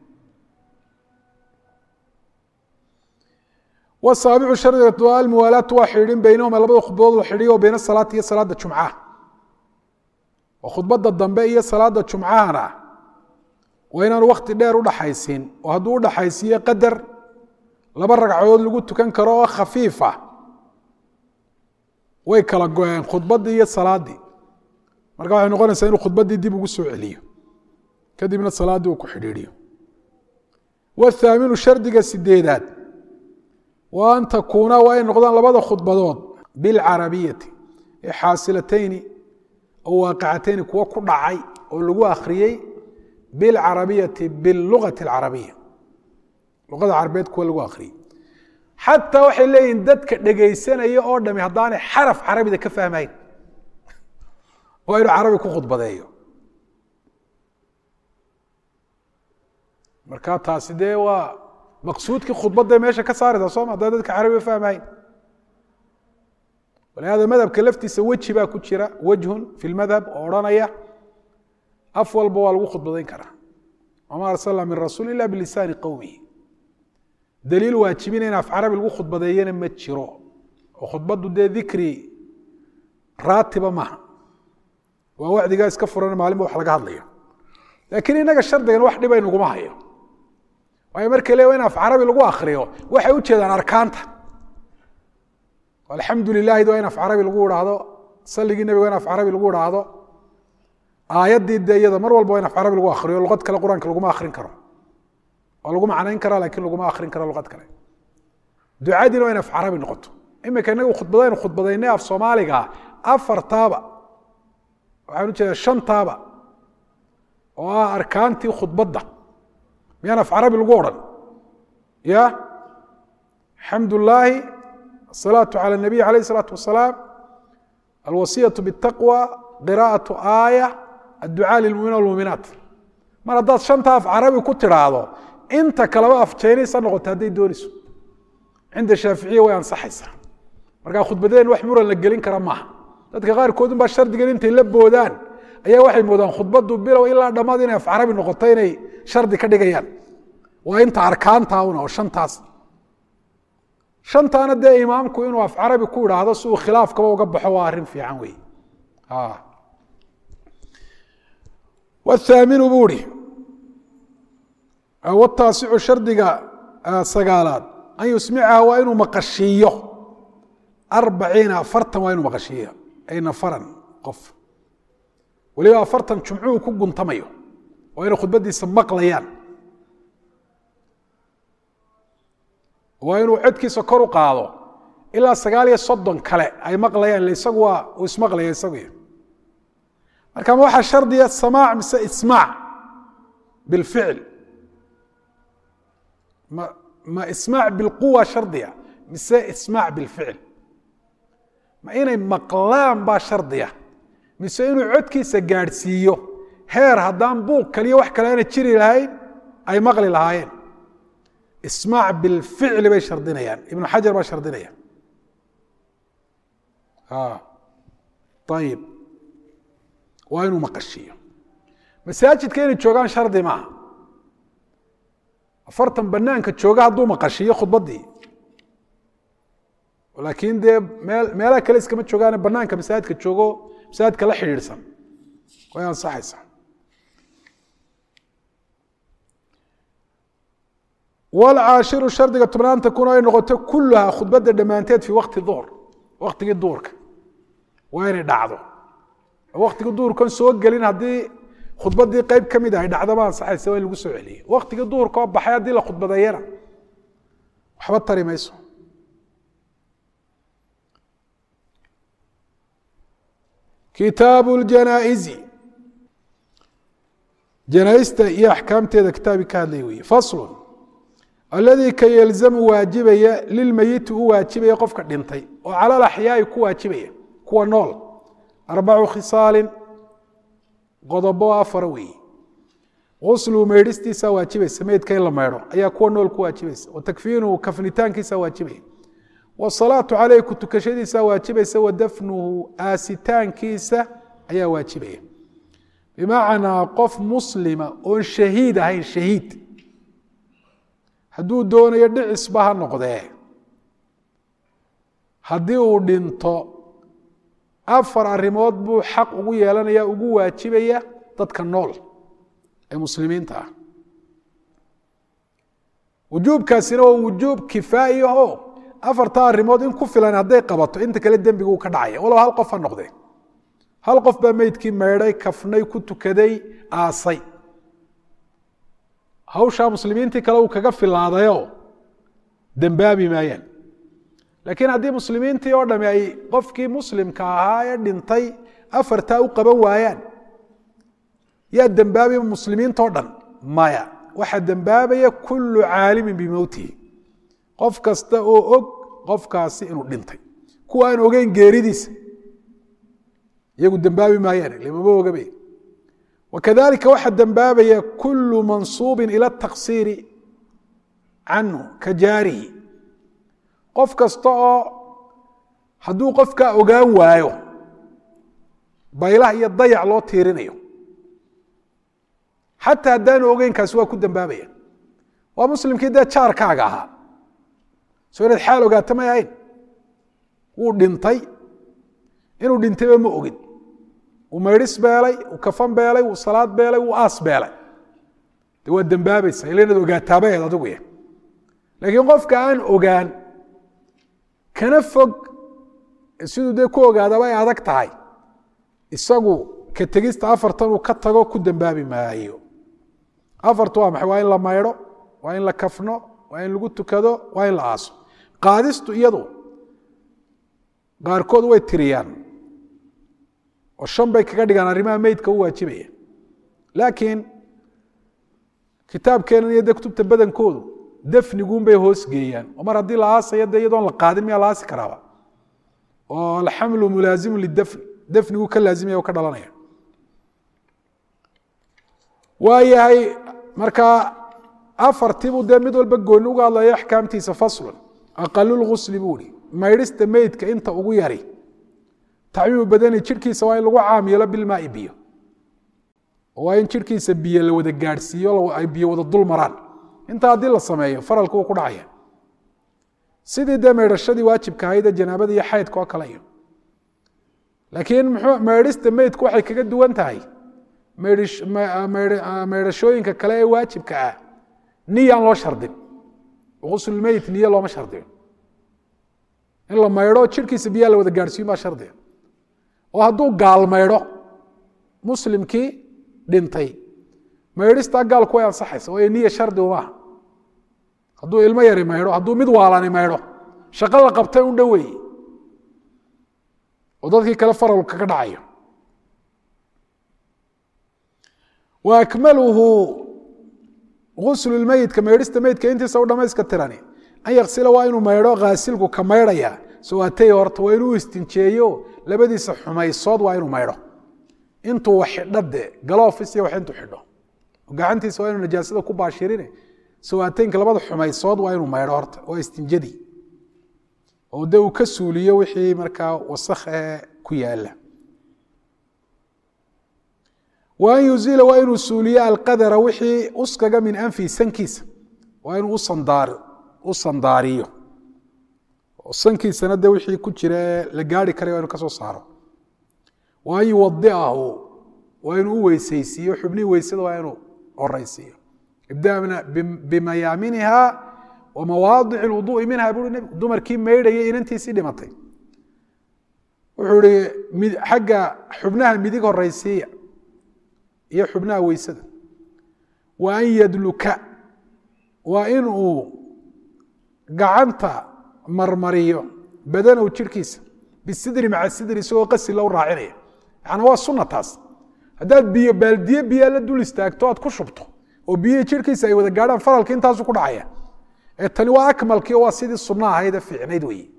wasaabicu shardiga almuwaalaatu waa xidhiidhin beynahuma labada khudbadood la xidhiyo o beyna salaati iyo salaada jumcaha oo khudbadda dambe iyo salaada jumcahana waa inaanu wakti dheer udhaxaysiin oo hadduu udhaxaysiiyo qadar laba ragcadood lagu tukan karo oo khafiifa way kala go-een khudbaddii iyo salaaddii marka waxay noqonaysaa inuu khudbaddii dib ugu soo celiyo kadibna salaaddii uu ku xidhiidhiyo wathaaminu shardiga sideedaad wa an takuuna waa ay noqdaan labada khudbadood bilcarabiyati ee xaasilatayni oo waaqicatayni kuwo ku dhacay oo lagu akhriyey bilcarabiyati bilugati alcarabiya luqada carabeed kuwa lagu akhriyey xataa waxay leeyihin dadka dhegaysanaya oo dhami haddaanay xaraf carabida ka fahmayn waa inuu carabi ku khudbadeeyo marka taasi dee waa maqsuudkii khudbadday meesha ka saaraysa sooma haddaan dadka carabiga fahmayn walihada madhabka laftiisa weji baa ku jira wejhun fi lmadhab oo odhanaya af walba waa lagu khudbadayn karaa wama arsalna min rasuul ila bilisaani qowmihi daliil waajibina in af carabi lagu khudbadeeyana ma jiro oo khudbaddu dee dikri raatiba maaha waa wacdigaa iska furan maalinba wax laga hadlayo laakiin inaga shardigan wax dhibay naguma hayo waayo markay le in af carabi lagu akriyo waxay u jeedaan arkaanta alxamdu lilahi waa in af carabi lagu idhaahdo saligii nebiga waa in af carabi lagu idhaahdo aayaddii dee iyada mar walba waa in af carabi lagu akriyo luqad kale qur-aanka laguma akrin karo waa lagu macnayn karaa lakin laguma akrin karo luqad kale ducadiina waa in af carabi noqoto imika inagu khudbadaynu khudbadaynay af soomaaliga afartaaba waxaan ujeedaa shantaaba oo ah arkaantii khudbadda miyaan af carabi lagu odhan ya xamd llaahi asalaatu calى الnabiy alayh الsalaatu wasalaam alwasiyaة bالtaqwى qira'aة aaya adducaa lilmuminiin wاlmuminaat mar haddaad shanta af carabi ku tidhaahdo inta kaleba af jaynaysa noqota hadday doonayso cinda shaaficiya way ansaxaysaa markaa khudbadeen wax muran la gelin kara maaha dadka qaarkoodun baa shardigan intay la boodaan ayaa waxay moodaan khudbadu bilow ilaa dhammaad inay af carabi noqoto inay shardi ka dhigayaan waa inta arkaanta una oo shantaas shantaana dee imaamku inuu af carabi ku idhaahdo si uu khilaafkaba uga baxo waa arrin fiican wey wthaaminu buu ihi wtaasicu shardiga sagaalaad an yusmicaha waa inuu maqashiiyo arbaciina afartan waa inuu maqashiiyo ay nafaran qof weliba afartan jumcuhu ku guntamayo waa inay khudbadiisa maqlayaan waa inuu codkiisa kor u qaado ilaa sagaal iyo soddon kale ay maqlayaan isagu waa uu ismaqlaya isagu marka ma waxaa shardiya samaac mise ismaac bilficil ma ma ismaac bilquwa shardiya mise ismaac bilficil ma inay maqlaan baa shardiya mise inuu codkiisa gaadhsiiyo heer haddaan buuq kaliyo wax kale aana jiri lahayn ay maqli lahaayeen ismaac bilficli bay shardinayaan ibnu xajar baa shardinaya ayib waa inuu maqashiiyo masaajidka inay joogaan shardi maaha afartan banaanka jooga hadduu maqashiiyo khudbaddii laakiin dee meel meelaha kale iskama joogaane banaanka masaajidka joogo masaajidka la xidhiidhsan way ansaxaysaa wlcaashiru shardiga tobnaan takun ay noqoto kuluhaa khudbadda dhammaanteed fii wakti duhr waktigii duurka waa inay dhacdo waktigii duhurkan soo gelin haddii khudbadii qeyb ka mid ay dhacdo ma ansaxaysa waa in lagu soo celiye waktigii duhurka oo baxay haddii la khudbadeeyana waxba tari mayso kitaabu ljanaa'izi janaaista iyo axkaamteeda kitaabi ka hadlay weye faslun aladii ka yelzamu waajibaya lilmeyiti u waajibaya qofka dhintay oo cala alaxyaai ku waajibaya kuwa nool arbacu khisaalin qodobo afara weeye guslu meydhistiisa waajibaysa meydka in la meydho ayaa kuwa nool ku waajibaysa wa takfiinuhu kafnitaankiisa waajibaya wasalaatu caleyh ku tukashadiisa waajibaysa wa dafnuhu aasitaankiisa ayaa waajibaya bimacnaa qof muslima oon shahiid ahayn shahiid hadduu doonayo dhicisba ha noqdee haddii uu dhinto afar arrimood buu xaq ugu yeelanaya ugu waajibaya dadka nool ee muslimiinta ah wujuubkaasina waa wujuub kifaa'i ahoo afartaa arrimood in ku filan hadday qabato inta kale dembiga uu ka dhacaya walow hal qof ha noqdee hal qof baa meydkii meydhay kafnay ku tukaday aasay hawshaa muslimiintii kale uu kaga filaadayoo dembaabi maayaan laakiin haddii muslimiintii oo dhami ay qofkii muslimka ahaa ee dhintay afartaa u qaban waayaan yaa dembaabiya muslimiintao dhan maya waxaa dembaabaya kullu caalimin bimowtihi qof kasta oo og qofkaasi inuu dhintay kuwa aan ogeyn geeridiisa iyagu dembaabi maayaan limama ogabe wakadalika waxaa dembaabaya kulu mansuubin ila taksiiri canhu ka jaarihi qof kasta oo hadduu qofkaa ogaan waayo baylah iyo dayac loo tiirinayo xataa haddaanu ogeynkaasi waa ku dembaabaya waa muslimkii dee jaarkaaga ahaa soo inaad xaal ogaato may ahayn wuu dhintay inuu dhintayba ma ogin uu maydhis beelay uu kafan beelay uu salaad beelay uu aas beelay de waa dembaabaysa ila inaad ogaataabaheed adigu ya laakiin qofka aan ogaan kana fog siduu dee ku ogaadaba ay adag tahay isagu ka tegista afartan uu ka tago ku dembaabi maayo afartu waa maxay waa in la maydho waa in la kafno waa in lagu tukado waa in la aaso qaadistu iyadu qaarkood way tiriyaan oo shan bay kaga dhigaan arrimaha meydka u waajibaya laakiin kitaabkeenan iyo de kutubta badankoodu dafniguunbay hoos geeyaan oo mar haddii la aasayo de iyadoon la qaadin miyaa la aasi karaaba oo alxamlu mulaazimu lidafni dafnigu ka laazimaya oo ka dhalanaya waa yahay markaa afartiibuu dee mid walba gooni uga hadlaya axkaamtiisa faslun aqalulgusli buu ihi maydhista meydka inta ugu yari tacmiimu badani jirhkiisa waa in lagu caam yeelo bilmaai biyo waa in jirhkiisa biyo la wada gaadhsiiyo ay biyo wada dul maraan intaa haddii la sameeyo faralka wuu ku dhacaya sidii dee maydhashadii waajibka ahaydee janaabada iyo xaydka oo kale iyo laakiin mxuu maydhista meydku waxay kaga duwan tahay maydhashooyinka kale ee waajibka ah niyaan loo shardin guslmeyt niye looma shardiyo in la maydho jirhkiisa biyaa la wada gaadhsiiyin baa shardiga oo hadduu gaal maydho muslimkii dhintay maydhistaa gaalku way ansaxaysa waayo niya shardi umaaha hadduu ilmo yari maydho hadduu mid waalani maydho shaqo la qabtay un dhow weeye oo dadkii kale faral kaga dhacayo wa akmaluhu guslu lmeyidka maydhista meydka intiisa u dhamayska tirani an yaksila waa inuu maydho khaasilku ka maydhaya sawaatay horta waa inuu istinjeeyo labadiisa xumaysood waa inuu maydho intuu wax xidho de galoofis iyo wax intuu xidho gacantiisa waa inuu najaasada ku baashirine sawaateynka labada xumaysood waa inuu maydho horta waa istinjadii oo de uu ka suuliyo wixii markaa wasakh ee ku yaala wa an yuziila waa inuu suuliyo alqadara wixii uskaga min anfi sankiisa waa inuu u sandaariyo oo sankiisana de wixii ku jira ee la gaari karay waa inu ka soo saaro wa an yuwadiahu waa inuu u weysaysiiyo xubnihii weysada waa inuu horeysiiyo ibdana bimayaaminiha wa mawaadic lwuduui minha buui nebigu dumarkii maydhayay inantiisii dhimatay wuxuu ihi xagga xubnaha midig horeysiiya iyo xubnaha weysada wa an yadluka waa in uu gacanta marmariyo badanow jirhkiisa bisidri maca sidri isagoo qasi low raacinaya yaani waa sunna taas haddaad biyo baaldiye biyaa la dul istaagto aad ku shubto oo biyihii jirhkiisa ay wada gaadhaan faralki intaasu ku dhacaya ee tani waa akmalkii oo waa sidii sunno ahaydee fiicnayd weeye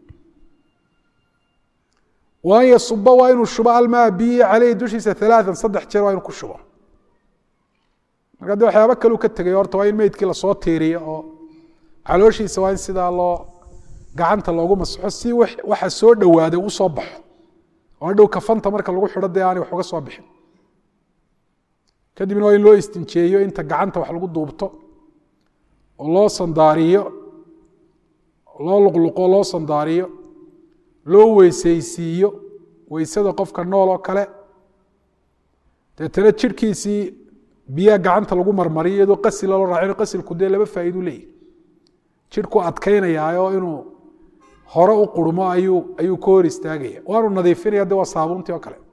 wa an yasuba waa inuu shubo almaa biyi caleyhi dushiisa alaaan saddex jeer waa inuu ku shubo marka de waxyaaba kaleu ka tegay horta waa in meydkii lasoo tiiriyo oo calooshiisa waa in sidaa loo gacanta loogu masaxo si waxa soo dhowaaday usoo baxo oo hadhow kafanta marka lagu xidho dee aanay wax uga soo bixin kadibna waa in loo istinjeeyo inta gacanta wax lagu duubto oo loo sandaariyo loo luqluqo loo sandaariyo loo weysaysiiyo weysada qofka nool oo kale deetana jirhkiisii biyaha gacanta lagu marmariyo iyadoo qasil loo raacino qasilku dee laba faa'iidu leeyahy jirhku adkaynayaaoo inuu hore u qurmo ayuu ayuu ka hor istaagaya waanu nadiifinaya de waa saabuuntii oo kale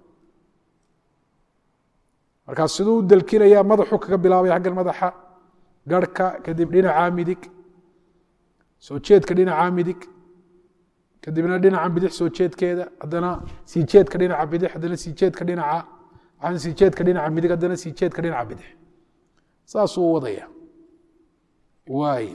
markaa siduu u delkinaya madaxu kaga bilaabaya xaggan madaxa garhka kadib dhinacaa midig soo jeedka dhinacaa midig kadibna dhinaca bidix soo jeedkeeda haddana sii jeedka dhinaca bidix haddana sii jeedka dhinaca waxaan sii jeedka dhinaca midig haddana sii jeedka dhinaca bidix saasuu wadaya waay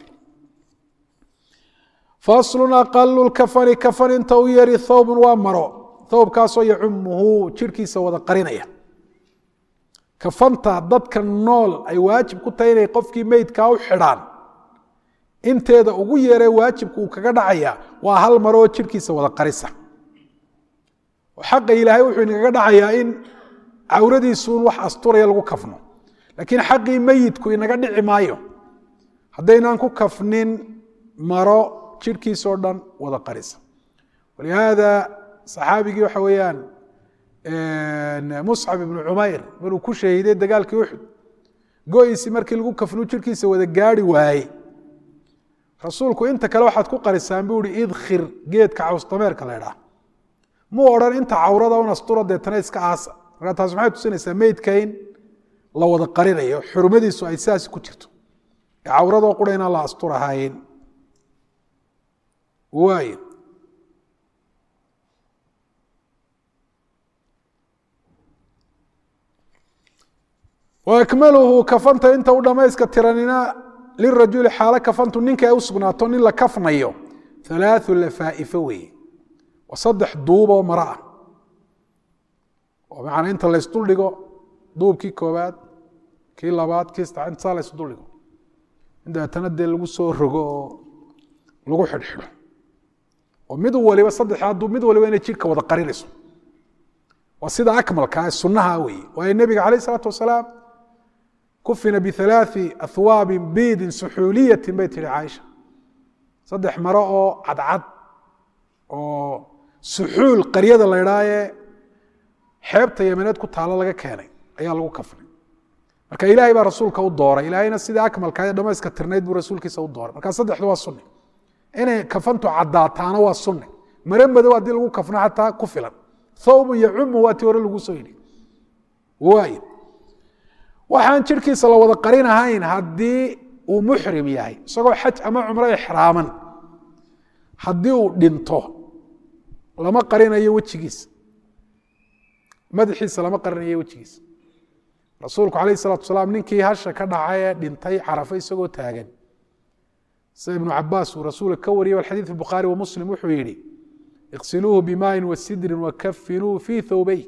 faslun aqalu lkafani kafan inta u yari thawbun waa maro thawbkaasoo yacumuhu jirhkiisa wada qarinaya kafanta dadka nool ay waajib ku tahay inay qofkii meydkaa u xidhaan inteeda ugu yeeree waajibku uu kaga dhacaya waa hal maroo jirhkiisa wada qarisa oo xaqa ilaahay wuxuu inagaga dhacayaa in cawradiisuun wax asturaya lagu kafno laakiin xaqii meyidku inaga dhici maayo haddaynaan ku kafnin maro jirhkiisoo dhan wada qarisa walihaada saxaabigii waxa weeyaan muscab ibnu cumayr maruu ku shahiiday dagaalkii uxud go-iisi markii lagu kafnu jirhkiisa wada gaari waaye rasuulku inta kale waxaad ku qarisaan buu ihi idkhir geedka cawsdameerka la ydhaah muu odhan inta cawrada un asturo deetana iska aasa markaa taas maxay tusinaysaa meydka in la wada qarinayo xurmadiisu ay sidaas ku jirto ee cawradoo qura inaan la asturahayn waay akmaluhu kafanta inta u dhamayska tiranina lirajuli xaalo kafantu ninka ay u sugnaato nin la kafnayo alaau lafaa'ifa weeye waa saddex duuboo maro ah oo macnaa inta laysduldhigo duubkii koobaad kii labaad kii saddeaad inta saa la isu duldhigo in dabeetana dee lagu soo rogo oo lagu xidhxidho oo mid waliba saddex hadduu mid waliba inay jidhka wada qarinayso waa sida akmalka ee sunnaha weeye waayo nebiga calayh isalaatu wasalaam kufina bihalaaثi ahwaabin biidin suxuuliyatin bay tihi caaisha saddex maro oo cadcad oo suxuul qaryada la idhaayee xeebta yamaneed ku taalo laga keenay ayaa lagu kafnay marka ilaahay baa rasuulka u dooray ilaahayna sidii akmalka ee dhamayska tirnayd buu rasuulkiisa u dooray marka saddexdu waa sunni inay kafantu caddaataana waa sunni mare madow haddii lagu kafno xataa ku filan thawbun yacumu waa tii hore lagu soo yidhi waay waxaan jidhkiisa la wada qarin ahayn haddii uu muxrim yahay isagoo xaj ama cumro ixraaman haddii uu dhinto lama qarinayo wejigiisa madaxiisa lama qarinayo wejigiisa rasuulku calayh isalatu wasalaam ninkii hasha ka dhacay ee dhintay carafa isagoo taagan sida ibnu cabaas uu rasuulka ka wariyay alxadiid fi bukhaari wa muslim wuxuu yidhi iqsiluuhu bimaayin wa sidrin wakafinuuhu fii thawbey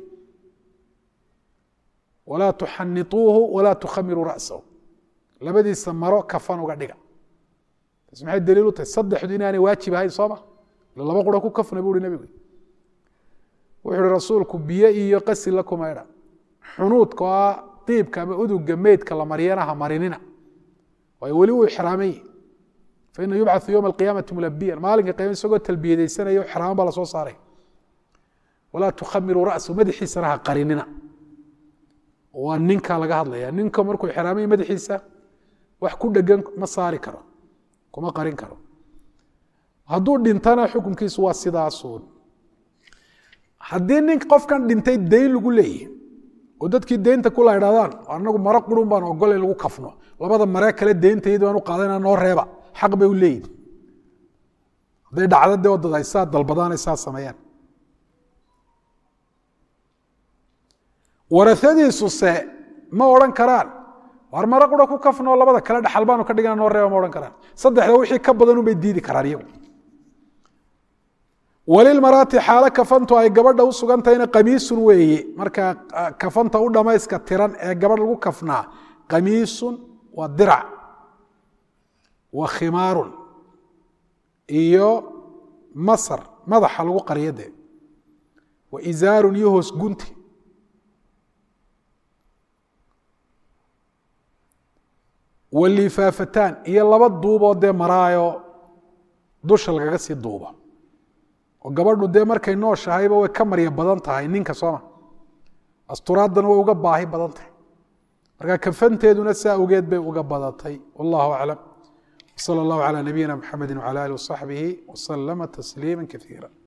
walaa tuxanituuhu walaa tukhamiruu ra'sahu labadiisa maro kafan uga dhiga taas maxay daliil u tahay saddexdu inaanay waajib ahayn sooma ila laba qura ku kafna buu hi nebigu wuxuu ihi rasuulku biyo iyo qasil la kumaydha xunuudka oo ah diibka ama uduga meydka la maryana ha marinina waayo weli uu ixraamay faina yubcau yowma alqiyaamati mulabiyan maalinka qiyama isagoo talbiyadaysanayo xraaman baa lasoo saaray walaa tukhamiruu ra'sahu madaxiisana ha qarinina waa ninka laga hadlaya ninka markuu xraamay madaxiisa wax ku dhegan ma saari karo kuma qarin karo hadduu dhintana xukunkiisu waa sidaasun haddii nin qofkan dhintay dayn lagu leeyahy oo dadkii deynta kula idhahdaan anagu maro qurun baan ogolay lagu kafno labada maree kale deyntaydi baan u qaadana noo reeba xaq bay u leeyihin hadday dhacdo dee wadad ay saa dalbadaan ay saa sameeyaan warasadiisuse ma odhan karaan war maro qura ku kafnoo labada kale dhaxal baanu ka dhigana noo reeba ma odhan karaan saddexda wixii ka badan unbay diidi karaan iyagu walilmaraati xaalo kafantu ay gabadha u sugantahayna qamiisun weeye marka kafanta u dhamayska tiran ee gabadh lagu kafnaa qamiisun waa dirac wa khimaarun iyo masar madaxa lagu qariyo dee wa izaarun iyo hoos gunti wa lifaafataan iyo laba duuboo dee maraayo dusha lagaga sii duubo oo gabadhu dee markay nooshahayba way ka marya badan tahay ninka sooma asturaadana way uga baahi badan tahay marka kafanteeduna saa ogeed bay uga badatay wallahu aclam wsala allahu calaa nabiyina mxamedi wcala alih wasaxbihi wasalama tasliima kaiira